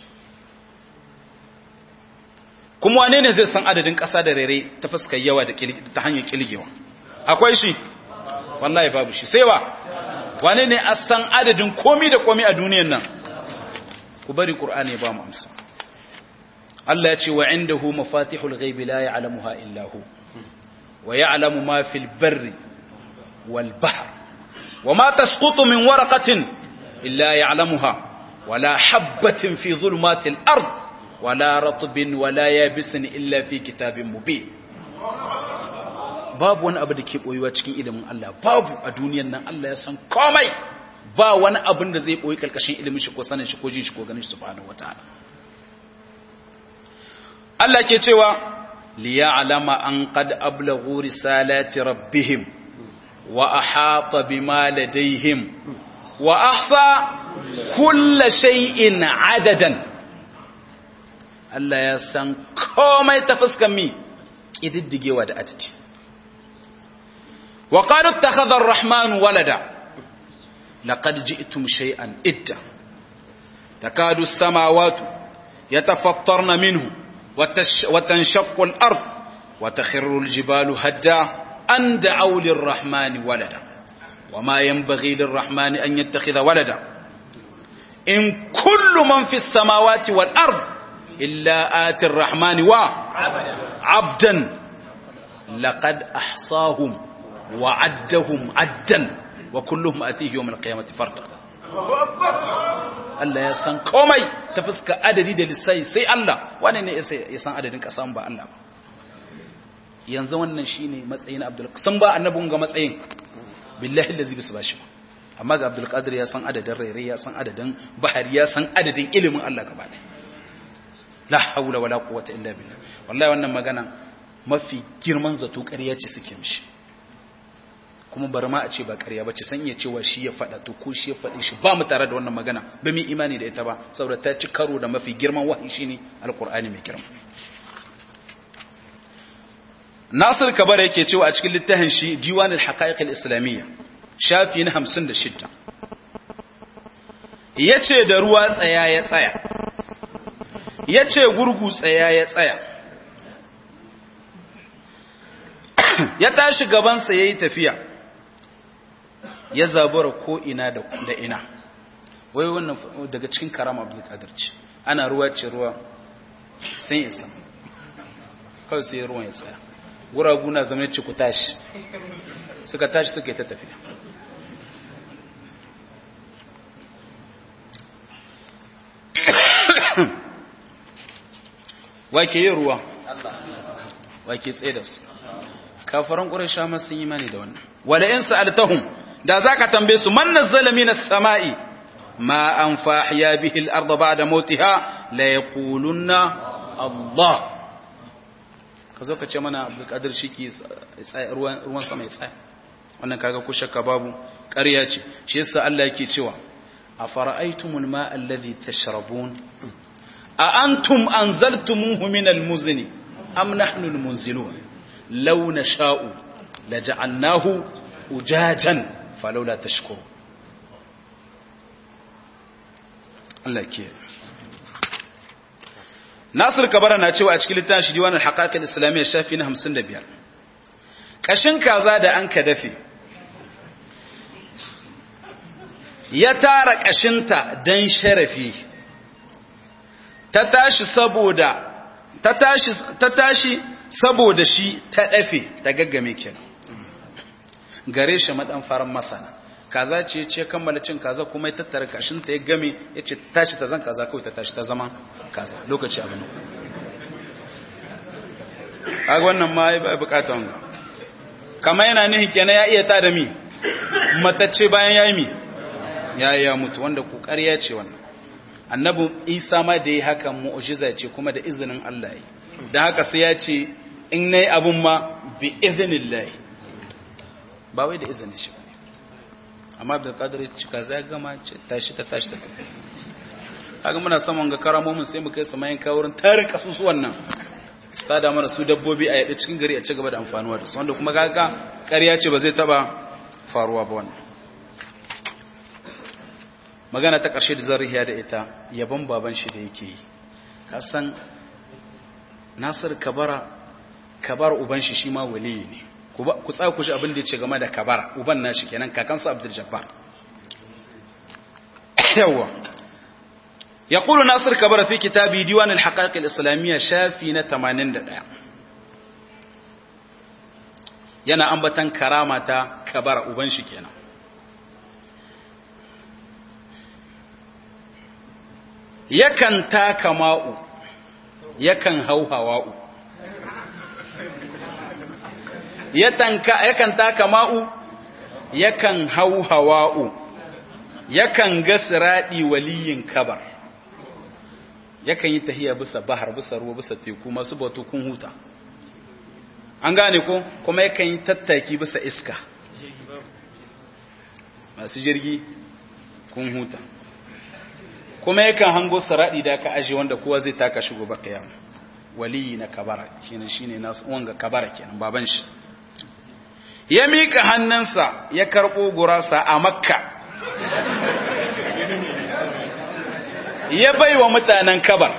kuma wane ne zai san adadin ƙasa da rere ta fuskar yawa da ta hanyar kilgewa akwai shi wallahi babu shi sai wa wane ne a san adadin komi da komi a duniyan nan ku bari ƙur'ani ba mu amsa Allah ya ce wa indahu mafatihul ghaibi la ya'lamuha illa hu wa ya'lamu ma fil barri wal bahr wa ma tasqutu min waraqatin illa ya'lamuha wala habatin fi dhulumatil ard wala ratbin wala yabisin illa fi kitabin mubin babu wani abu da ke boyuwa cikin ilimin Allah babu a duniyar nan Allah ya san komai ba wani abin da zai boyi kalkashin ilimin shi ko sanin shi ko jin shi ko ganin shi subhanahu wataala Allah ke cewa liya'lama an qad ablaghu risalati rabbihim wa ahata bima ladayhim wa ahsa kulla shay'in adadan Allah ya san komai ta fuskan mi kididdigewa da adadi wa qalu ittakhadha ar-rahman walada laqad ji'tum shay'an idda takadu as-samawati yatafattarna minhu wa tanshaqqu al-ard wa takhirru al-jibalu hadda an da'aw lir-rahmani walada وما ينبغي للرحمن أن يتخذ ولدا إن كل من في السماوات والأرض إلا آتي الرحمن وعبدا لقد أحصاهم وعدهم عدا وكلهم أتيه يوم القيامة فردا Allah ya san komai ta fuska adadi da lissai sai Allah wane ne ya san adadin kasan ba Allah ba yanzu wannan shine matsayin Abdul san ba annabin ga matsayin billahi da zibi su bashi amma ga Abdul Qadir ya san adadin rairai ya san adadin bahari ya san adadin ilimin Allah gaba ɗaya la haula wala quwwata illa billah wallahi wannan magana mafi girman zato ƙarya ce suke mishi kuma bar ma a ce ba ƙarya ba ce san iya cewa shi ya faɗa to ko shi ya faɗi shi ba mu tare da wannan magana ba mu imani da ita ba saboda ta ci karo da mafi girman wahayi shine alqur'ani mai girma Nasir Kabar yake cewa a cikin littafin shi Diwanul Haqa'iq al-Islamiyya shafi na 56 yace da ruwa tsaya ya tsaya yace gurgu tsaya ya tsaya ya tashi gaban sa yayi tafiya ya zabura ko ina da da ina wai wannan daga cikin karama Abdul Qadir ce ana ruwa ce ruwa sai isa kawai sai ruwan ya tsaya guragu na zama ce ku tashi suka tashi suka yi ta tafiya wake yi ruwa wake tsaye da su kafaran ƙurasha masu yi mani da wannan wada in sa'altahum da za ka tambaye su man nazzala minas sama'i ma an fahiya bihi al-ardh ba'da mautiha la yaqulunna Allah ka zo ka ce mana abdulkadir shi ke ruwan sama ya tsaya wannan kaga ku shakka babu ƙarya ce shi yasa Allah yake cewa a fara'aitumul ma allazi tashrabun a antum anzaltumuhu min almuzni am nahnu almunzilun law nasha'u laja'alnahu ujajan falawla tashkuru Allah ke Nasir Kabara na cewa a cikin littafin shi Diwanul Haqaiq al-Islamiyya shafi na 55 kashin kaza da an ka dafe ya tara kashinta dan sharafi ta tashi saboda ta tashi ta tashi saboda shi ta dafe ta gaggame kenan gare shi madan faran masana kaza ce ce kammala cin kaza kuma ya tattara kashinta ya game ya ce tashi ta zan kaza kawai ta tashi ta zama kaza lokaci abin a wannan ma ya bukata wanga kama yana nihin kenan ya iya ta da mi matacce bayan ya yi mi ya yi ya mutu wanda ƙoƙari ce wannan annabi isa ma da ya haka mu'ujiza ce kuma da izinin allah yi da haka sai ya ce in na yi abin ma bi izinin lahi ba wai da izinin shi ba amma da kadar cika zai gama ce tashi ta tashi ta tafi haka muna saman ga karamomin sai mu kai su mayan kawurin tarin kasusuwan nan su tada mana su dabbobi a yaɗa cikin gari a ci gaba da amfanuwa da su wanda kuma kaga ƙarya ce ba zai taɓa faruwa ba wannan magana ta ƙarshe da zariya da ita yaban baban shi da yake yi kasan nasir kabara kabar uban shi shi ma waliyi ne ku tsaya ku shi abin da ya ce game da kabara uban nashi kenan kakansa abdul jabbar yawa يقول ناصر كبر في كتابه ديوان الحقائق الإسلامية شافي نتمانين دقاء yana ambatan karama ta kabara uban shi kenan yakan taka ma'u yakan hau hawa'u yakan taka ma'u yakan hau hawa'u yakan ga siraɗi waliyin kabar yakan yi tahiya bisa bahar bisa ruwa bisa teku masu bautu kun huta an gane ko kuma yakan yi tattaki bisa iska masu jirgi kun huta kuma yakan hango saradi da aka aje wanda kowa zai taka shi gobe kiyama waliyi na kabara shine shine nasu wanga kabara kenan baban shi ya mika hannunsa ya karbo gurasa a makka ya bai wa mutanen kabar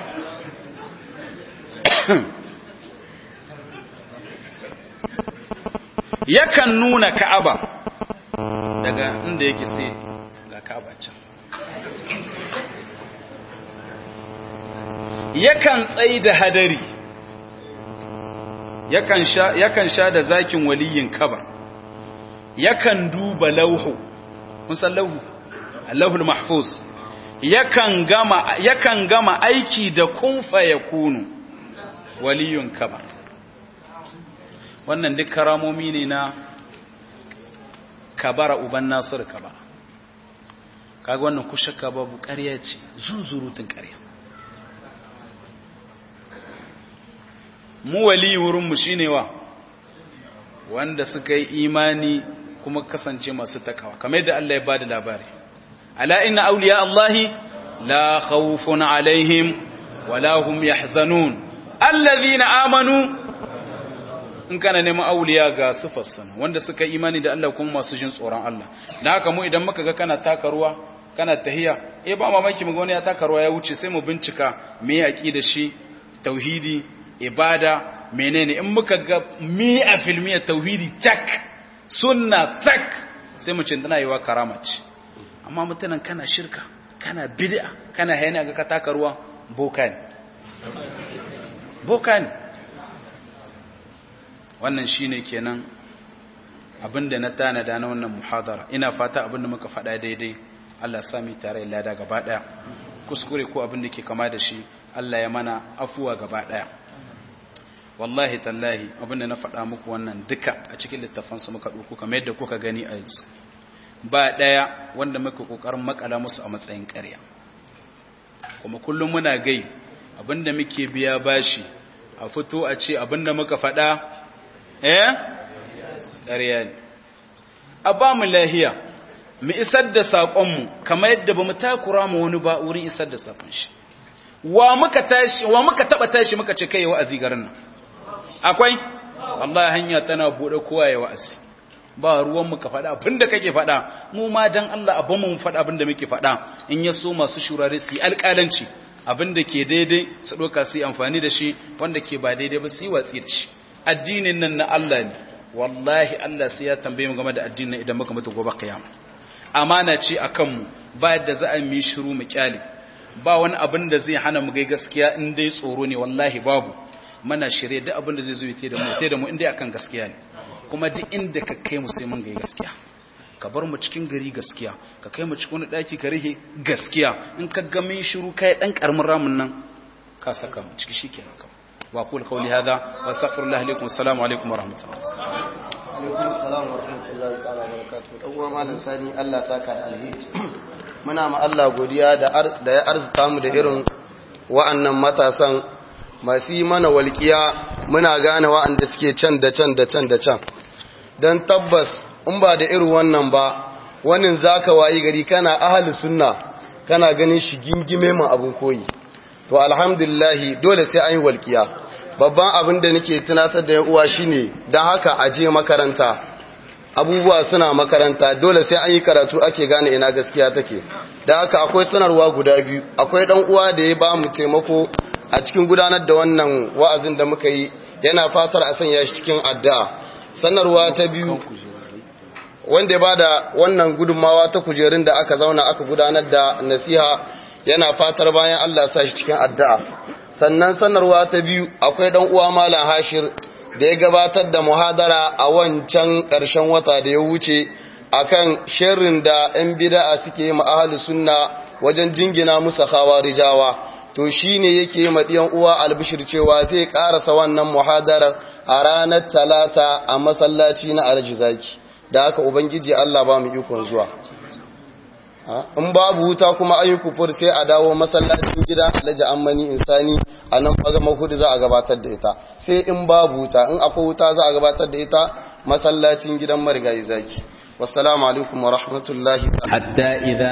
yakan nuna ka'aba daga inda yake sai ga ka'aba can yakan tsayi da hadari yakan sha yakan sha da zakin waliyin kabar yakan duba lauhu kun san lauhu Allahul mahfuz yakan gama yakan gama aiki da kun yakunu waliyun kabar wannan duk karamomi ne na kabara uban nasir kabara kaga wannan ku shakka babu ƙarya ce zuzurutun ƙarya mu wali wurinmu shine wa wanda suka yi imani kuma kasance masu takawa kamar yadda Allah ya bada labari ala inna awliya Allahi la khawfun alaihim wala hum yahzanun alladhina amanu in kana neman auliya ga sifar sana wanda suka imani da Allah kuma masu jin tsoron Allah da haka mu idan muka ga kana taka ruwa kana tahiya eh ba mamaki muga wani ya taka ruwa ya wuce sai mu bincika me ya da shi tauhidi ibada menene in muka ga mi a filmiya tauhidi tak sunna sak sai mu ce tana yiwa karama ce amma mutanen kana shirka kana bid'a kana hayana ga ka taka ruwa boka ne boka ne wannan shine kenan abinda na tanada na wannan muhadara ina fata abinda muka faɗa daidai Allah ya sami tare lada gaba daya kuskure ko abinda ke kama da shi Allah ya mana afuwa gaba daya wallahi tallahi abinda na faɗa muku wannan duka a cikin littafan su muka dauko kamar yadda kuka gani a yanzu ba daya wanda muka kokarin makala musu a matsayin ƙarya kuma kullum muna gai abinda muke biya bashi a fito a ce abinda muka faɗa eh ƙarya ne a ba mu lahiya mu isar da saƙonmu kamar yadda ba mu takura mu wani ba wurin isar da saƙon shi wa muka tashi wa muka taba tashi muka ce kai wa'azi garin nan akwai wallahi hanya tana bude kowa ya wa'azi ba ruwan muka faɗa abinda kake faɗa mu ma dan Allah abin mu faɗa abinda muke faɗa in ya so masu shurare su yi alƙalanci abinda ke daidai su ɗauka su yi amfani da shi wanda ke ba daidai ba su yi watsi da shi addinin nan na Allah ne wallahi Allah sai ya tambaye mu game da addinin idan muka mutu gobe kiyama amana ce akan mu ba yadda za a yi shiru mu kyale ba wani abin da zai hana mu gai gaskiya in dai tsoro ne wallahi babu mana shirye duk abin da zai zo ya da mu da mu in dai akan gaskiya ne kuma duk inda ka kai mu sai mun gai gaskiya ka bar mu cikin gari gaskiya ka kai mu cikin wani daki ka rihe gaskiya in ka ga min shiru kai dan karamin ramin nan ka saka mu ciki shikenan ka wa qul qawli hadha wa astaghfirullah lakum assalamu alaikum wa rahmatullah alaikum assalam wa rahmatullahi ta'ala wa barakatuh dan uwa malam sani Allah saka da alheri muna ma Allah godiya da ya arzuta mu da irin wa'annan matasan masu yi mana walƙiya muna gane wa'anda suke can da can da can da can don tabbas in ba da irin wannan ba wannan zaka wayi gari kana ahli sunna kana ganin shi gingime mu abin koyi to alhamdulillahi dole sai an yi walƙiya babban abin da nake tunatar da uwa shine don haka a je makaranta abubuwa suna makaranta dole sai an yi karatu ake gane ina gaskiya take da haka akwai sanarwa guda biyu akwai dan uwa da ya ba mu taimako a cikin gudanar da wannan wa'azin da muka yi yana fatar a sanya shi cikin addu'a sanarwa ta biyu wanda ya bada wannan gudunmawa ta kujerun da aka zauna aka gudanar da nasiha yana fatar bayan Allah sa shi cikin addu'a sannan sanarwa ta biyu akwai dan uwa malam Hashir da ya gabatar da muhadara a wancan ƙarshen wata da ya wuce akan sharrin da 'yan bida'a suke yi ma'ahalin sunna wajen jingina musa rijawa to shi ne yake yi maɗiyan uwa albishir cewa zai ƙarasa wannan muhadarar a ranar talata a masallaci na aljizaki da haka ubangiji Allah ba mu ikon zuwa in babu wuta kuma ayi kufur sai a dawo masallacin gida alhaji ammani insani a nan magama hudu za a gabatar da ita sai in babu wuta in akwai wuta za a gabatar da ita masallacin gidan marigayi zaki wassalamu alaikum wa rahmatullahi hatta idza